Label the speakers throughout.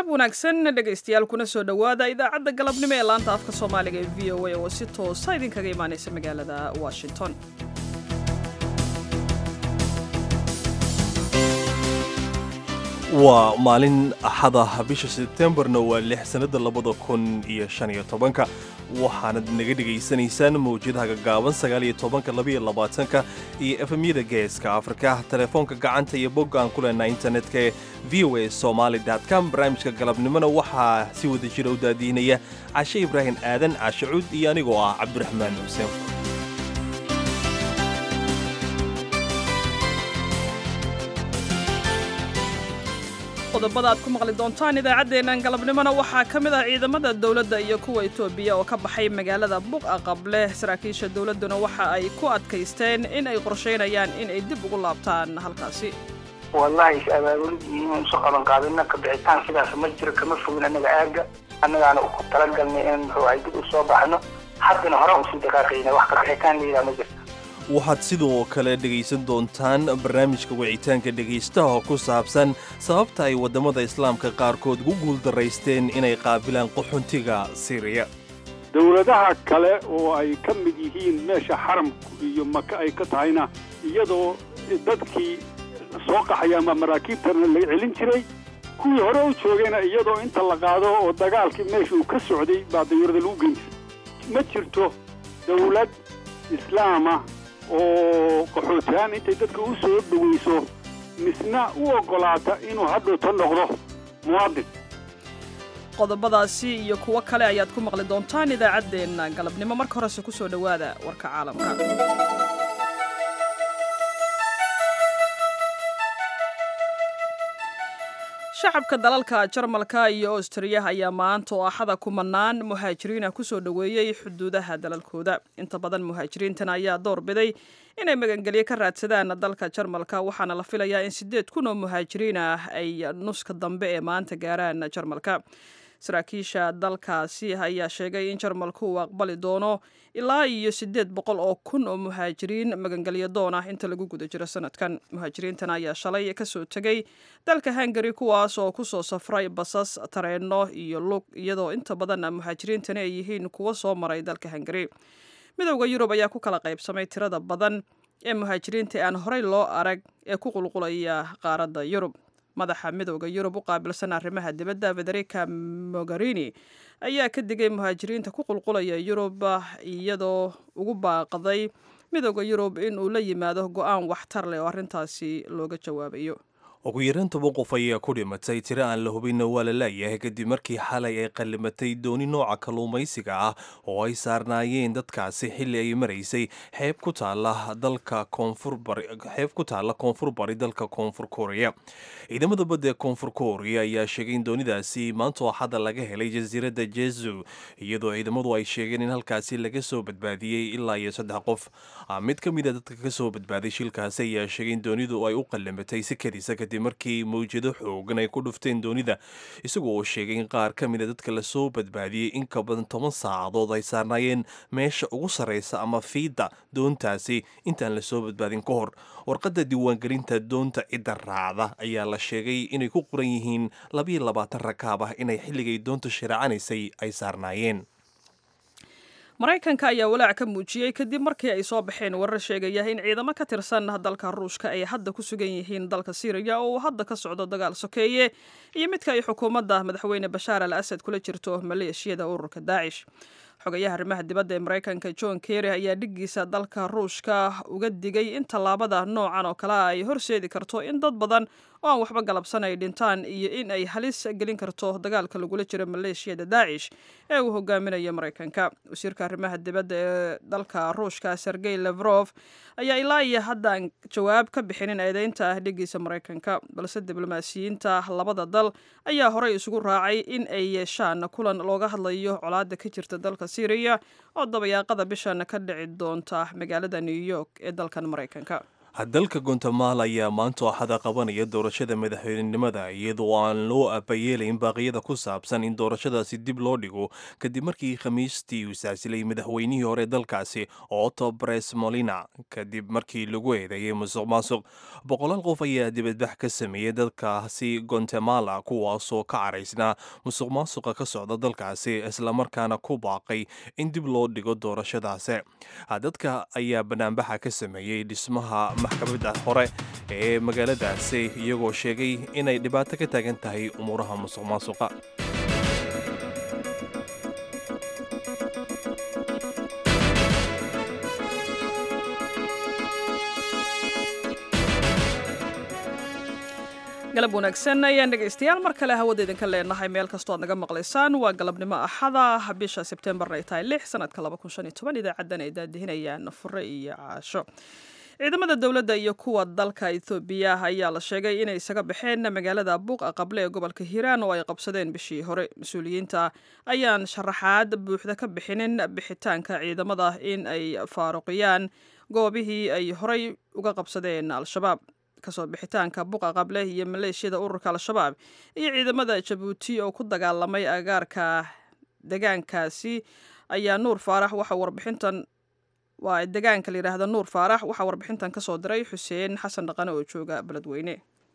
Speaker 1: wanaagsan dhegaystayaal kuna soo dhowaada idaacadda galabnimo ee laanta afka soomaaliga ee v o a oo si toosa idinkaga imaanaysa magaalada washington
Speaker 2: waa maalin axada bisha sebtembarna waa lix sannada labada kun iyo shan iyo tobanka waxaanad naga dhegaysanaysaan mawjadaha gaggaaban sagaal iyo tobanka labaiyo labaatanka iyo efemyada geeska afrika telefoonka gacanta iyo bogga aan ku leenaa internetka ee v o a somaali com barnaamijka galabnimona waxaa si wada jira u daadiinaya cashe ibraahim aadan caashe cuud iyo anigoo ah cabdiraxmaan xuseen
Speaker 1: qodobada aad ku maqli doontaan idaacaddeennan galabnimona waxaa ka mid ah ciidamada dowladda iyo kuwa etoobiya oo ka baxay magaalada buqa qable saraakiisha dowladduna waxa ay ku adkaysteen in ay qorshaynayaan in ay dib ugu laabtaan halkaasi
Speaker 3: wallahi is abaabulid iyo inaynu soo qaban qaadina ka bixitaan sidaas ma jiro kama fogin annaga aaga annagaana ku talagalnay in muxuu ahay dib u soo baxno haddana hore usii dhaqaaqayna wax ka bixitaan layidhaha ma jirta
Speaker 2: waxaad sidoo kale dhegaysan doontaan barnaamijka wicitaanka dhegaystaha oo ku saabsan sababta ay waddamada islaamka qaarkood ugu guuldaraysteen inay qaabilaan qaxuntiga siiriya
Speaker 4: dowladaha kale oo ay ka mid yihiin meesha xaramku iyo maka ay ka tahayna iyadoo dadkii soo qaxaya ama maraakiibtana laga celin jiray kuwii hore u joogayna iyadoo inta la qaado oo dagaalkii meesha uu ka socday baa dayuurada lagu geyn jiray ma jirto dowlad islaama oo qaxootihaan intay dadka u soo dhowayso misna u oggolaata inuu hadhowta noqdo muwaadin
Speaker 1: qodobadaasi iyo kuwo kale ayaad ku maqli doontaan idaacaddeenna galabnimo marka horese ku soo dhowaada warka caalamka shacabka dalalka jarmalka iyo austriya ayaa maanta oo axada kumanaan muhaajiriina kusoo dhoweeyey xuduudaha dalalkooda inta badan muhaajiriintan ayaa door biday inay magangelyo ka raadsadaan dalka jarmalka waxaana la filayaa in siddeed kun oo muhaajiriin ah ay nuska dambe ee maanta gaaraan jarmalka saraakiisha dalkaasi ayaa sheegay in jarmalku uu aqbali doono ilaa iyo siddeed boqol oo kun oo muhaajiriin magangelyo doon ah inta lagu guda jiro sanadkan muhaajiriintan ayaa shalay kasoo tegay dalka hungari kuwaas oo kusoo safray basas tareenno iyo lug iyadoo inta badan muhaajiriintani ay yihiin kuwo soo maray dalka hungari midowda yurub ayaa ku kala qaybsamay tirada badan ee muhaajiriinta aan horey loo arag ee ku qulqulaya qaaradda yurub madaxa midowda yurub u qaabilsan arrimaha dibadda federica mogarini ayaa ka digay muhaajiriinta ku qulqulaya yurub iyadoo ugu baaqday midowda yurub in uu la yimaado go-aan waxtar leh oo arrintaasi looga jawaabayo
Speaker 2: ugu yaraan toban qof ayaa ku dhimatay tiro aan la hubinna waa la laayahay kadib markii xalay ay qallimatay dooni nooca kalluumaysiga ah oo ay saarnaayeen dadkaasi xilli ay maraysay xeeb ku taala dalka koonfurbarixeeb ku taalla koonfur bari dalka koonfur korea ciidamada badda ee koonfur korea ayaa sheegay in doonidaasi maanta axada laga helay jasiiradda jezu iyadoo ciidamadu ay sheegeen in halkaasi laga soo badbaadiyey ilaa iyo saddex qof mid ka mid a dadka ka soo badbaaday shilkaasi ayaa sheegay in doonidu ay u qallimatay si kadisa kadib markii mawjado xoogan ay ku dhufteen doonida isagoo oo sheegay in qaar ka mida dadka lasoo badbaadiyey in ka badan toban saacadood ay saarnaayeen meesha ugu sarraysa ama fiidda doontaasi intaan lasoo badbaadin ka hor warqadda diiwaangelinta doonta cidda raacda ayaa la sheegay inay ku qoran yihiin labayo labaatan rakaab ah inay xilligay doonta shiraacanaysay ay saarnaayeen
Speaker 1: maraykanka ayaa walaac ka muujiyey kadib markii ay soo baxeen warar sheegaya in ciidamo ka tirsan dalka ruushka ay hadda ku sugan yihiin dalka siiriya oo uu hadda ka socdo dagaal sokeeye iyo midka ay xukuumadda madaxweyne bashaar al asad kula jirto maleeshiyada ururka daacish xogayaha arrimaha dibadda ee maraykanka john kerry ayaa dhiggiisa dalka ruushka uga digay in tallaabada noocan oo kale ay horseedi karto in dad badan oo aan waxba galabsan ay dhintaan iyo in ay halis gelin karto dagaalka lagula jiro maleeshiyada daacish ee uu hogaaminayo maraykanka wasiirka arrimaha dibadda ee dalka ruushka sergey levrof ayaa ilaa iyo haddaan jawaab ka bixinin eedeynta ah dhiggiisa maraykanka balse diblomaasiyiinta labada dal ayaa horey isugu raacay in ay yeeshaan kulan looga hadlayo colaadda ka jirta dalka syriya oo dabayaaqada bishan ka dhici doonta magaalada new york ee dalkan maraykanka
Speaker 2: dalka guatemala ayaa maanta axada qabanaya doorashada madaxweynenimada iyadoo aan loo abayeelayn baaqyada ku saabsan in doorashadaasi dib loo dhigo kadib markii khamiistii uu saasilay madaxweynihii hore dalkaasi otto bres molina kadib markii lagu eedeeyay musuq maasuq boqolaal qof ayaa dibadbax ka sameeyey dalkaasi guatemala kuwaasoo ka caraysnaa musuq maasuqa ka socda dalkaasi islamarkaana ku baaqay in dib loo dhigo doorashadaasi dadka ayaa banaanbaxa ka sameeyey dhismaha maxkamadda hore ee magaaladaasi iyagoo sheegay inay dhibaato ka taagan tahay umuuraha musuq maasuqa
Speaker 1: galab wanaagsan ayaan dhegaystayaal mar kale hawada idinka leenahay meel kastoo aad naga maqlaysaan waa galabnimo axada bisha sebtembarna ay tahay lix sanadka idaacadan ay daadihinayaan fure iyo caasho ciidamada dowladda iyo kuwa dalka ethoobiya ayaa la sheegay inay isaga baxeen magaalada buuqa qable ee gobolka hiiraan oo ay qabsadeen bishii hore mas-uuliyiinta ayaan sharaxaad buuxda ka bixinin bixitaanka ciidamada in ay faaruqiyaan goobihii ay horay uga qabsadeen al-shabaab kasoo bixitaanka buqa qable iyo maleeshiyada ururka al-shabaab iyo ciidamada jabuuti oo ku dagaalamay agaarka degaankaasi ayaa nuur faarax waxa warbixintan waa degaanka la yidhaahda nuur faarax waxaa warbixintan kasoo diray xuseen xasan dhaqane oo jooga beledweyne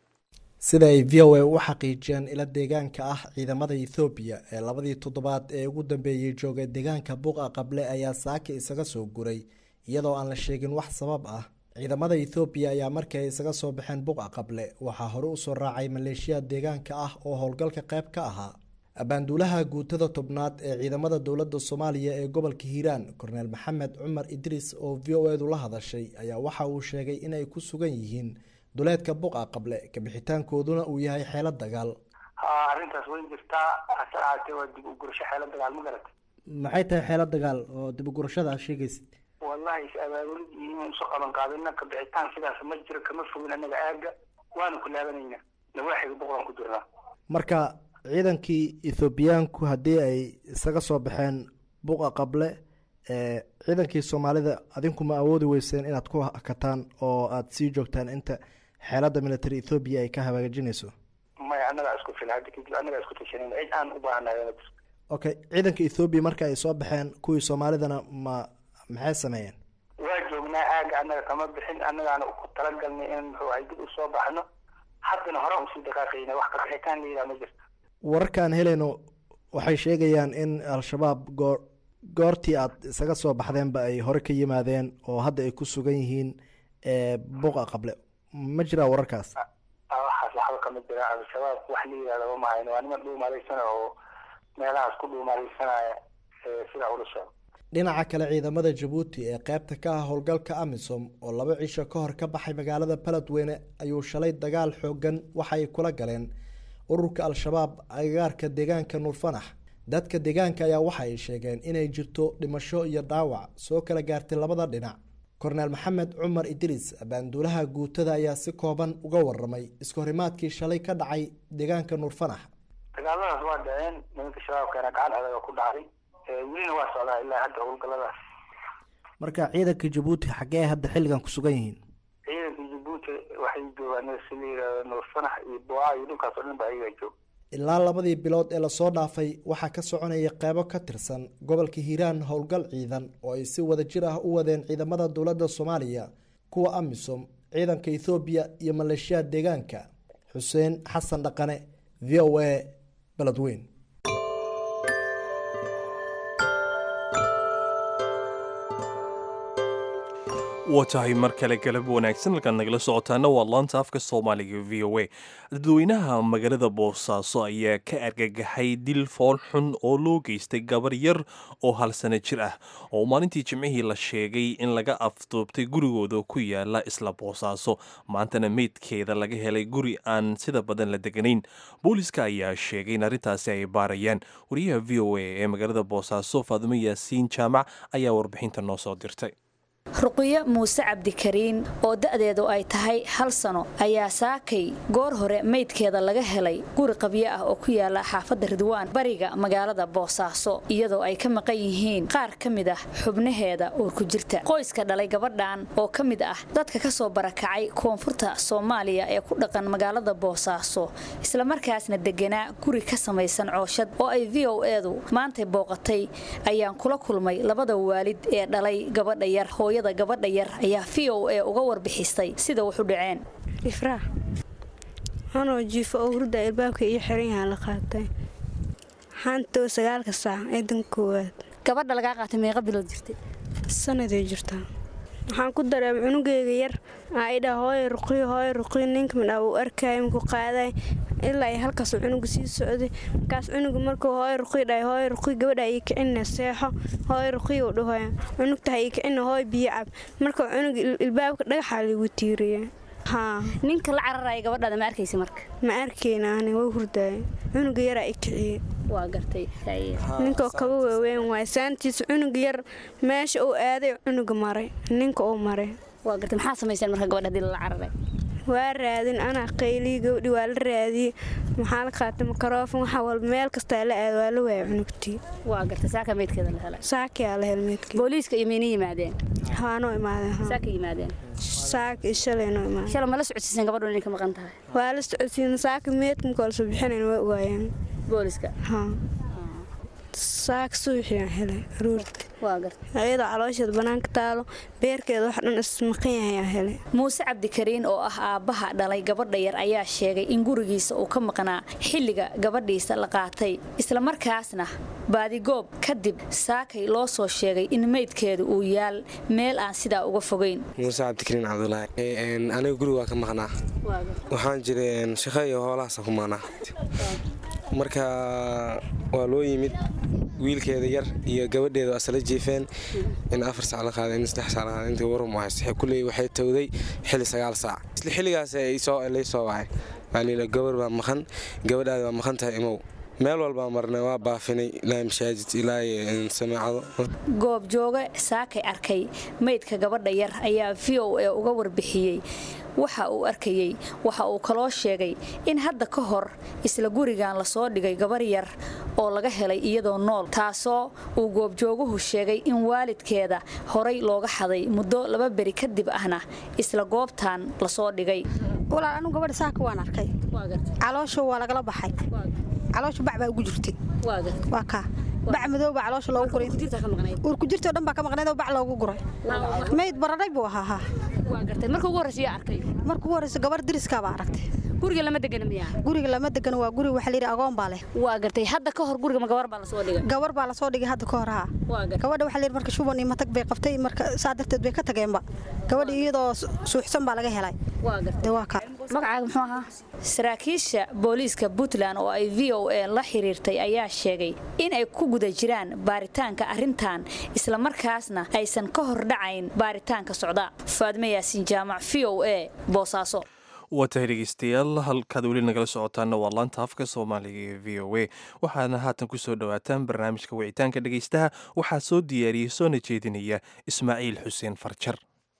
Speaker 5: sida ay v o a u xaqiijiyeen ila deegaanka ah ciidamada ethoobiya ee labadii toddobaad ee ugu dambeeyey joogay deegaanka buqa qable ayaa saaka isaga soo guray iyadoo aan la sheegin wax sabab ah ciidamada ethoobiya ayaa markii ay isaga soo baxeen buqa qable waxaa hore usoo raacay maleeshiya deegaanka ah oo howlgalka qayb ka ahaa abaanduulaha guutada tobnaad ee ciidamada dowladda soomaaliya ee gobolka hiiraan korneel maxamed cumar idriis oo v o edu la hadashay ayaa waxa uu sheegay inay ku sugan yihiin duleedka buqa qable kabixitaankooduna uu yahay xeelo dagaal
Speaker 3: ha arrintaas way jirtaa hase ahaatee waa dib u gurasho xeelo dagaal ma garata
Speaker 5: maxay tahay xeelo dagaal oo dib ugurashada aad sheegaysid
Speaker 3: wallahi is abaabulid iyo inaan usoo qaban qaadina ka bixitaan sidaas ma jiro kama fogin annaga aaga waanu ku laabanaynaa nawaaxiga boqolaan ku jirnaa
Speaker 5: marka ciidankii ethoobiyaanku haddii ay isaga soo baxeen buqa qable ciidankii soomaalida adinku ma awoodi weyseen inaad ku hakataan oo aada sii joogtaan inta xeelada military ethoobiya ay ka hagaajinayso
Speaker 3: maya annagaa isku fil hadda kadib annagaa isku tashanan cid aan u baahanahay ma jirto
Speaker 5: okay ciidanka ethoobiya marka ay soo baxeen kuwii soomaalidana ma maxay sameeyeen
Speaker 3: waa joognaa aaga annaga kama bixin annagaana ku talagalnay in muxuu ahay dib usoo baxno haddana hore usii dhaqaaqayna wax ka bixitaan la yidhaha ma jirto
Speaker 5: wararkaan helayno waxay sheegayaan in al-shabaab goor goortii aad isaga soo baxdeenba ay hore ka yimaadeen oo hadda ay ku sugan yihiin buqa qable ma jiraa wararkaas
Speaker 3: waxaas waxba kama jira al-shabaab wax la yidhahda ma hayno waa niman dhuumalaysana oo meelahaas ku dhuumalaysanaya sidaa ula socdo
Speaker 5: dhinaca kale ciidamada jabuuti ee qeybta ka ah howlgalka amisom oo laba cisho ka hor ka baxay magaalada baledweyne ayuu shalay dagaal xoogan waxaay kula galeen ururka al-shabaab agagaarka deegaanka nuurfanax dadka deegaanka ayaa waxa ay sheegeen inay jirto dhimasho iyo dhaawac soo kala gaartay labada dhinac korneel maxamed cumar idriis abaanduulaha guutada ayaa si kooban uga waramay iskahorimaadkii shalay ka dhacay deegaanka nuurfanax
Speaker 3: dagaaladaas waa dhaceen nimanka shabaabkeena gacan adaga ku dhacday welina waa socdaa ilaa hadda howlgaladaas
Speaker 5: marka ciidanka jabuuti xaggee hadda xilligan ku sugan yihiin
Speaker 3: ciidanka jabuuti waxay joogaan si la yihahdo nuurfanax iyo boa iyo dhulkaas oo dhan ba ayagaa joog
Speaker 5: ilaa labadii bilood ee lasoo dhaafay waxaa ka soconaya qeybo ka tirsan gobolka hiiraan howlgal ciidan oo ay si wada jir ah u wadeen ciidamada dowladda soomaaliya kuwa amisom ciidanka ethoobiya iyo maleeshiyaad deegaanka xuseen xasan dhaqane v o a beledweyn
Speaker 2: waa tahay mar kale galab wanaagsan halkaad nagala socotaana waa laanta afka soomaaliga v o a dadweynaha magaalada boosaaso ayaa ka argagaxay dil fool xun oo loo geystay gabar yar oo hal sano jir ah oo maalintii jimcihii la sheegay in laga afduubtay gurigooda ku yaala isla boosaaso maantana meydkeeda laga helay guri aan sida badan la deganayn booliska ayaa sheegay in arrintaasi ay baarayaan wariyaha v o a ee magaalada boosaaso faadumo yaasiin jaamac ayaa warbixinta noo soo dirtay
Speaker 6: ruqiyo muuse cabdikariin oo da'deedu ay tahay hal sano ayaa saakay goor hore meydkeeda laga helay guri qabyo ah oo ku yaala xaafadda ridwaan bariga magaalada boosaaso iyadoo ay ka maqan yihiin qaar ka mid ah xubnaheeda uur ku jirta qoyska dhalay gabadhan oo ka mid ah dadka ka soo barakacay koonfurta soomaaliya ee ku dhaqan magaalada boosaaso islamarkaasna deganaa guri ka samaysan cooshad oo ay v o edu maantay booqatay ayaan kula kulmay labada waalid ee dhalay gabadha yar hooyada gabadha yar ayaa v o a uga warbixisay sida wax u dhaceen
Speaker 7: ifraax anoo jiifo oo hurda ilbaabka iyo xiran yahaa la qaatay xaantoo sagaalka saac eedan koowaad
Speaker 6: gabadha lagaa qaatay meeqa bilood jirtay
Speaker 7: sanaday jirtaa waxaan ku dareemay cunugeyga yar aa idhaa hooyo ruqiyo hooyo ruqiyo ninka midhaa uu arkaayo minku qaaday ilaa ay halkaasuu cunuga sii socday markaas cunuga markuu hooyo ruqiyo dhahay hooyo ruqiyo gabadha ii kicina seexo hooyo ruqiyo u dhahoya cunugtaha ii kicina hooyo biyo cab markuu cunuga ilbaabka dhagaxaa liigu tiiriya haa
Speaker 6: ninka la cararaya gabadhaada ma arkaysa marka
Speaker 7: ma arkayna ani waa hurdaaya cunuga yaraa i kiciyey
Speaker 6: waa gartay
Speaker 7: ninkoo kaba waaweyn waay saantiisa cunuga yar meesha uu aaday cunuga maray ninka uu maray
Speaker 6: waa gartay maxaa samayseen marka gabadha hadii lala cararay
Speaker 7: waa raadin anaa qaylii gabdhi waa la raadiyey maxaa la qaatay makaroofan waxa walba meel kastaa la aad waa la waaya cunugtii
Speaker 6: waa gartay saaka meydkeeda la helay
Speaker 7: saakiyaa la hel meydkii
Speaker 6: booliiska iyo mayna yimaadeen
Speaker 7: haanoo imaadeen
Speaker 6: saaka yimaadeen
Speaker 7: saaka iyo shalay noo imaadeen
Speaker 6: shalay ma la socodsiiseen gabadhu inay ka maqan tahay
Speaker 7: waa la socodsiin saaka meydka markoo lasoo bixinayn waa ogaayeen
Speaker 6: booliiska
Speaker 7: haa saaka suuxiyaan helay aruurti
Speaker 6: waa gartay
Speaker 7: ayadoo caloosheeda bannaanka taalo beerkeeda wax dhan ismaqan yahay aan helay
Speaker 6: muuse cabdikariin oo ah aabbaha dhalay gabadha yar ayaa sheegay in gurigiisa uu ka maqnaa xilliga gabadhiisa la qaatay islamarkaasna baadigoob kadib saakay loo soo sheegay in meydkeedu uu yaal meel aan sidaa uga fogayn
Speaker 8: muuse cabdikariin cabdulaahi aniga guriga waa ka maqnaa waxaan jiray shaqo iyo hoolahaasa ku maqnaa marka waa loo yimid wiilkeeda yar iyo gabadheeda waa isla jiifeen in afar sac la qaaday in saddex sac la qaaday intii warum haysta kulley waxay towday xilli sagaal saac isla xilligaas lay soo wacay waa gabar baa maqan gabadhaada waa maqan tahay imow meel walbaa marnay waa baafinay ilaa mashaajid ilaa samaacado
Speaker 6: goobjooge saakay arkay meydka gabadha yar ayaa v o a uga warbixiyey waxa uu arkayey waxa uu kaloo sheegay in hadda ka hor isla gurigan lasoo dhigay gabar yar oo laga helay iyadoo nool taasoo uu goobjooguhu sheegay in waalidkeeda horay looga xaday muddo laba beri kadib ahna isla goobtan lasoo dhigay
Speaker 9: walaal anu gabadha saaka waan arkay caloosha waa lagala baxay caloosha bac baa ugu jirtay waa kaa bac madow baa caloosha loogu guray uur ku jirtoo dhan baa ka maqnayd oo bac loogu guray mayd baradhay buu ahaa
Speaker 6: marka ugu horreysa yaa arkay
Speaker 9: marka ugu horreysa gabar diriska baa aragtay
Speaker 6: guriga lama degana miyaa
Speaker 9: guriga lama degana waa guri waxa layidhi agoon baa leh
Speaker 6: waa gartay hadda ka hor guriga ma gabar baa lasoo dhigay
Speaker 9: gabar baa lasoo dhigay hadda ka hor haa gabadha waxa layidhi marka shuban iyo matag bay qabtay marka saa darteed bay ka tageenba gabadha iyadoo suuxsan baa laga helay de waa kaa
Speaker 6: magacaaga muxuu ahaa saraakiisha booliiska puntland oo ay v o a la xiriirtay ayaa sheegay in ay ku guda jiraan baaritaanka arrintan islamarkaasna aysan ka hor dhacayn baaritaanka socda faadme yaasiin jaamac v o a boosaaso
Speaker 2: waa tahay dhegeystayaal halkaad weli nagala socotaana waa laanta afka soomaaliga ee v o a waxaana haatan ku soo dhowaataan barnaamijka wicitaanka dhegeystaha waxaa soo diyaariyey soona jeedinaya ismaaciil xuseen farjar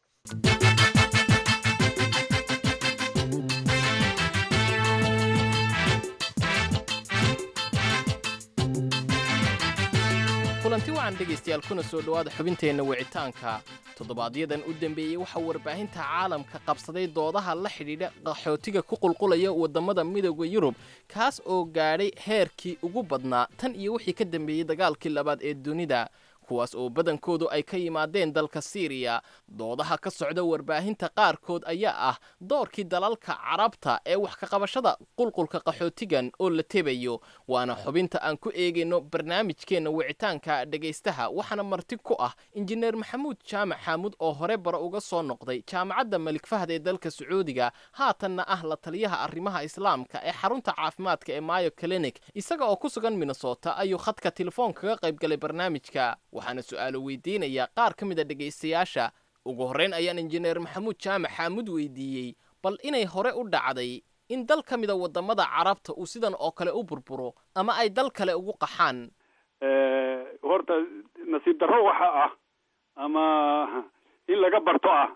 Speaker 10: kulanti wacan dhegaystayaal kuna soo dhowaada xubinteenna wicitaanka toddobaadyaddan u dambeeyey waxaa warbaahinta caalamka qabsaday doodaha la xidhiidha qaxootiga ku qulqulaya waddamada midooda yurub kaas oo gaadhay heerkii ugu badnaa tan iyo wixii ka dambeeyey dagaalkii labaad ee dunida kuwaas oo badankoodu ay ka yimaadeen dalka siiriya doodaha ka socda warbaahinta qaarkood ayaa ah doorkii dalalka carabta ee wax ka qabashada qulqulka qaxootigan oo la tebayo waana xubinta aan ku eegayno barnaamijkeenna wicitaanka dhegaystaha waxaana marti ku ah injineer maxamuud jaamac xaamuud oo hore bara uga soo noqday jaamacadda malik fahd ee dalka sacuudiga haatanna ah la taliyaha arrimaha islaamka ee xarunta caafimaadka ee mayo clinic isaga oo ku sugan minnesota ayuu khadka telefoon kaga qayb galay barnaamijka waxaana su'aalo weydiinayaa qaar ka mid a dhegaystayaasha ugu horrayn ayaan injineer maxamuud jaamac xaamud weydiiyey bal inay hore u dhacday in dal ka mida waddamada carabta uu sidan oo kale u burburo ama ay dal kale ugu qaxaan
Speaker 4: horta nasiib darro waxa ah ama in laga barto ah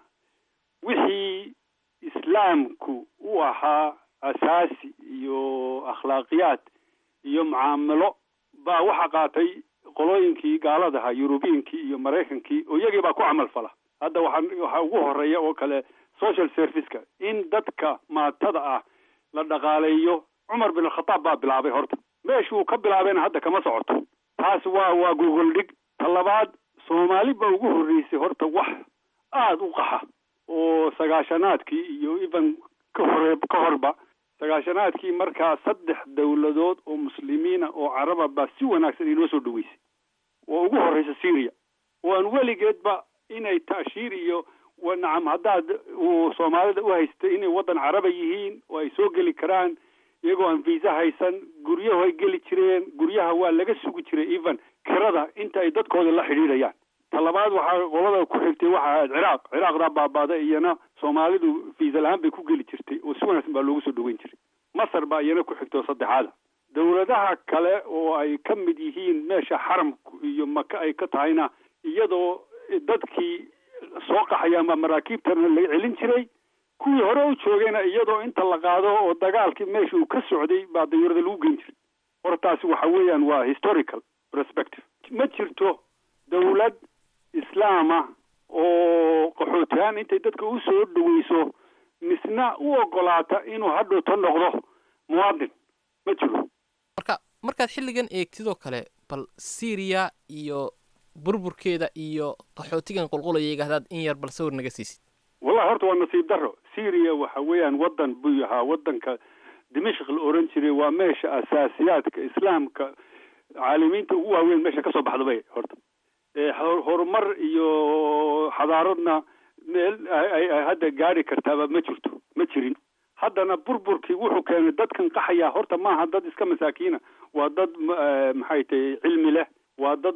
Speaker 4: wixii islaamku u ahaa asaasi iyo akhlaaqiyaad iyo mucaamalo baa waxa qaatay qolooyinkii gaaladaha yurubiyinkii iyo maraykankii oo iyagii baa ku camal fala hadda waxaa waxaa ugu horeeya oo kale social serviceka in dadka maatada ah la dhaqaaleeyo cumar bin alkhataab baa bilaabay horta meeshuu ka bilaabayna hadda kama socoto taas waa waa gogol dhig ta labaad soomaali baa ugu horreysay horta wax aada u qaxa oo sagaashanaadkii iyo even ka hore ka horba sagaashanaadkii markaa saddex dowladood oo muslimiina oo caraba baa si wanaagsan inoo soo dhaweysay oo ugu horreysa syria oo aan weligeedba inay taashiir iyo nacam haddaad uu soomaalida u haystay inay waddan caraba yihiin oo ay soo geli karaan iyagoo aan viisa haysan guryahu ay geli jireen guryaha waa laga sugi jiray even kirada inta ay dadkooda la xidhiidhayaan ta labaad waxaa qolada ku xigtay waxa ahayd ciraaq ciraaqdaa baabaaday iyana soomaalidu viisa la-aan bay ku geli jirtay oo si wanaagsan baa loogu soo dhaweyn jiray masar baa iyana ku xigtay oo saddexaada dowladaha kale oo ay ka mid yihiin meesha xaramku iyo maka ay ka tahayna iyadoo dadkii soo qaxaya ama maraakiibtana laga celin jiray kuwii hore u joogayna iyadoo inta la qaado oo dagaalkii meesha uu ka socday baa dayuurada lagu geyn jiray hortaasi waxa weeyaan waa historical perspective ma jirto dowlad islaama oo qaxootihaan intay dadka u soo dhaweyso misna u ogolaata inuu hadhowto noqdo muwaadin ma jiro
Speaker 10: marka markaad xilligan eegtidoo kale bal syriya iyo burburkeeda iyo qaxootigan qulqulayaga hadaad in yar bal sawir naga siisid
Speaker 4: wallahi horta waa nasiib daro syria waxa weeyaan waddan buu ahaa waddanka dimashq la oran jiray waa meesha asaasiyaadka islaamka caalimiinta ugu waaweyn meesha kasoo baxda bay horta horumar iyo xadaaradna meel ay hadda gaari kartaaba ma jirto ma jirin haddana burburkii wuxuu keenay dadkan qaxaya horta maaha dad iska masaakiina waa dad maxay tahay cilmi leh waa dad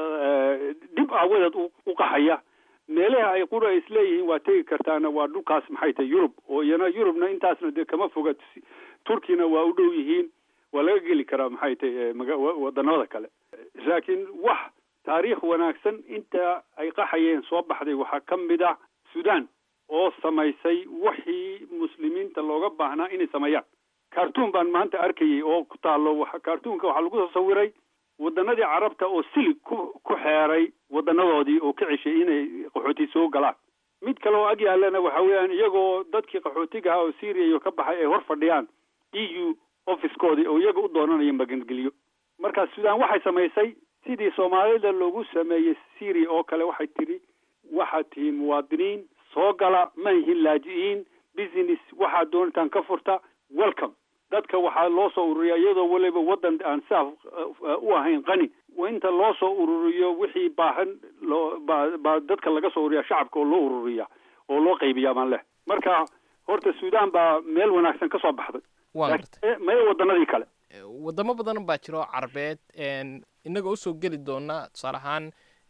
Speaker 4: dhib aawadeed u qaxaya meelaha ay qura isleeyihiin waa tegi kartaana waa dhulkaas maxay tahay yurub oo iyana yurubna intaasna dee kama foga turkina waa u dhow yihiin waa laga geli karaa maxay tahay wadanada kale laakiin wax taariikh wanaagsan inta ay qaxayeen soo baxday waxaa ka mid ah sudan oo samaysay wixii muslimiinta looga baahnaa inay sameeyaan cartoon baan maanta arkayay oo ku taalo cartoonka waxaa lagu soo sawiray wadanadii carabta oo silig ku ku xeeray wadanadoodii oo ka ceshay inay qaxooti soo galaan mid kale oo ag yaalana waxa weeyaan iyagoo dadkii qaxootiga ahaa oo syria iyo ka baxay ay hor fadhiyaan e u officekoodii oo iyaga u doonanaya magangeliyo marka sudan waxay samaysay sidii soomaalida loogu sameeyey syria oo kale waxay tidhi waxaad tihiin muwaadiniin soo gala ma yihiin laaji-iin business waxaad doonitaan ka furta welcome dadka waxaa loo soo ururiyaa iyadoo weliba waddan aan saaf u ahayn qani inta loo soo ururiyo wixii baahan loo baa baa dadka laga soo ururiya shacabka oo loo ururiya oo loo qaybiyaa baan leh marka horta sudan baa meel wanaagsan ka soo baxday maya wadanadii kale
Speaker 10: wadamo badan baa jiro carbeed inagoo usoo geli doona tusaale ahaan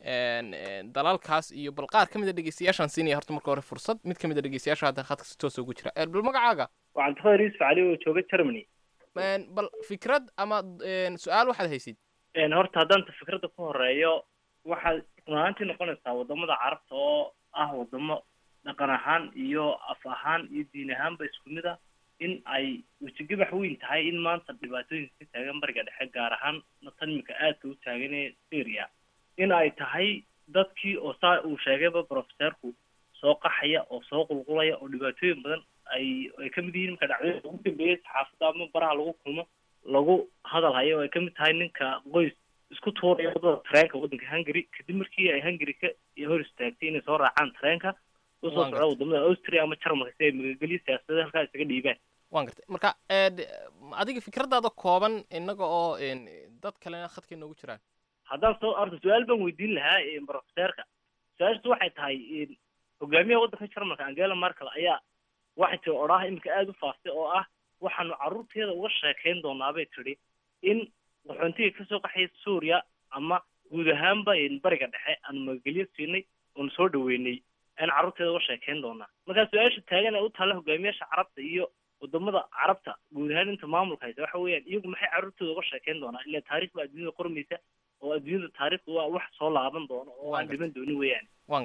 Speaker 10: dalalkaas iyo bal qaar ka mid a dhegeystayaashaan siinaya horta marka hore fursad mid ka mid a dhegeystayaasha hadda khadka si toosa ugu jira bal magacaaga
Speaker 11: waa cabdiqadir yuusuf cali oo jooga germany
Speaker 10: bal fikrad ama su-aal waxaad haysid
Speaker 11: horta haddaanta fikradda ku horeeyo waxaad run ahaantii noqonaysaa wadamada carabta oo ah wadamo dhaqan ahaan iyo af ahaan iyo diin ahaanba isku mid ah in ay wejigabax weyn tahay in maanta dhibaatooyinka ka taagan bariga dhexe gaar ahaan tan imika aadka u taagan ee syria in ay tahay dadkii oo saa uu sheegayba professeerku soo qaxaya oo soo qulqulaya oo dhibaatooyin badan ay ay ka mid yihiin marka dhacdooyinka ugu dambeeyay saxaafadda ama baraha lagu kulmo lagu hadal hayo oo ay ka mid tahay ninka qoys isku tuuraya wadada tareenka waddanka hungary kadib markii ay hungary ka hor istaagtay inay soo raacaan tareenka usoo socda wadamada austria ama jarmalka si ay magageliyo siyaasadda halkaa isaga dhiibaan
Speaker 10: waan gartay marka adiga fikraddaada kooban innaga oo dad kalena khadka inoogu jiraan
Speaker 11: haddaan soo arta su-aal baan weydiin lahaa professeerka su-aashaas waxay tahay hogaamiyaha waddanka jarmalka angela merkel ayaa waxay tiri odhaah iminka aada u faaftay oo ah waxaanu carruurteeda uga sheekayn doonaabay tidhi in qaxoontiga kasoo qaxaya suuriya ama guud ahaanba bariga dhexe aanu magagelyo siinay oonu soo dhaweynay aan carruurteeda uga sheekayn doonaa markaa su-aasha taagan ee u taalla hogaamiyaasha carabta iyo wadamada carabta guud ahaan inta maamulka haysa waxa weeyaan iyagu maxay carruurtooda uga sheekayn doonaa ilaa taarikh baa adduunyada qormaysa oo adduunyada taarikhdu waa wax soo laaban doono oo aan dhiman doonin weeyaan
Speaker 10: waan gartay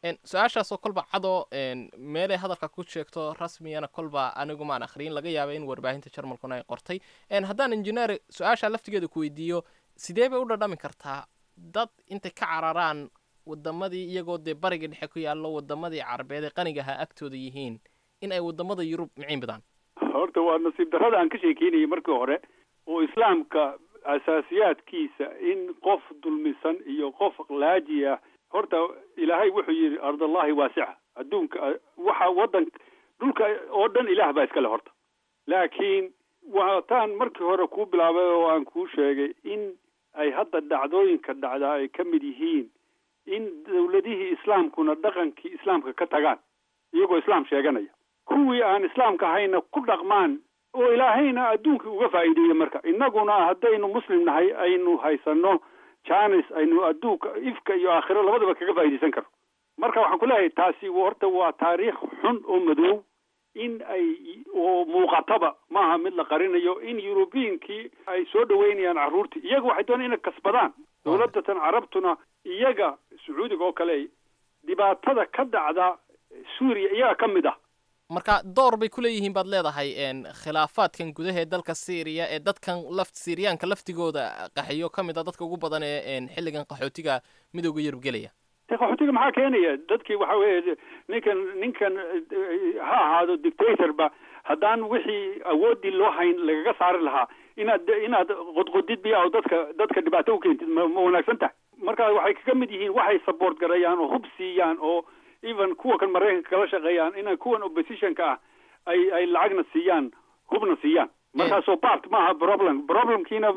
Speaker 10: su-aashaasoo kolba cadoo meelay hadalka ku sheegto rasmiyana kolba anigu maan akhriyin laga yaaba in warbaahinta jarmalkuna ay qortay haddaan injineer su-aasha laftigeeda ku weydiiyo sidee bay u dhadhami kartaa dad intay ka cararaan wadamadii iyagoo dee bariga dhexe ku yaallo wadamadii carabeed ee qaniga ahaa agtooda yihiin in ay wadamada yurub miciin badaan
Speaker 4: horta waa nasiib darrada aan ka sheekeynayay markii hore oo islaamka asaasiyaadkiisa in qof dulmisan iyo qof laaji ah horta ilaahay wuxuu yidhi ardallahi waasica adduunka waxa waddan dhulka oo dhan ilaah baa iskale horta laakiin waataan markii hore kuu bilaabay oo aan kuu sheegay in ay hadda dhacdooyinka dhacdaa ay ka mid yihiin in dawladihii islaamkuna dhaqankii islaamka ka tagaan iyagoo islaam sheeganaya kuwii aan islaamka ahayna ku dhaqmaan oo ilaahayna adduunkii uga faa'iideeya marka innaguna haddaynu muslim nahay aynu haysano janis aynu adduunka ifka iyo aakhiro labadaba kaga faa'iidaysan karno marka waxaan ku leeyahay taasi horta waa taariikh xun oo madow in ay oo muuqataba maaha mid la qarinayo in yurubiyinkii ay soo dhaweynayaan carruurtii iyaga waxay doonaan inay kasbadaan dawladatan carabtuna iyaga sacuudiga oo kale dhibaatada ka dhacda suuriya iyaga ka mid ah
Speaker 10: marka door bay ku leeyihiin baad leedahay khilaafaadkan gudaha ee dalka syriya ee dadkan laft syriyaanka laftigooda qaxiyo ka mid a dadka ugu badan ee xilligan qaxootiga midooda yurub gelaya
Speaker 4: de qaxootiga maxaa keenaya dadkii waxa weeye ninkan ninkan ha ahaado dictatorba haddaan wixii awooddii loo hayn lagaga saari lahaa inaad inaad qodqodid biya oo dadka dadka dhibaato u keentid ma ma wanaagsan tahay marka waxay kaga mid yihiin waxay support garayaan oo hub siiyaan oo even kuwa kan maraykanka kala shaqeeyaan inay kuwan oppositionka ah ay ay lacagna siiyaan hubna siiyaan markaasoo part maaha problem problemkiina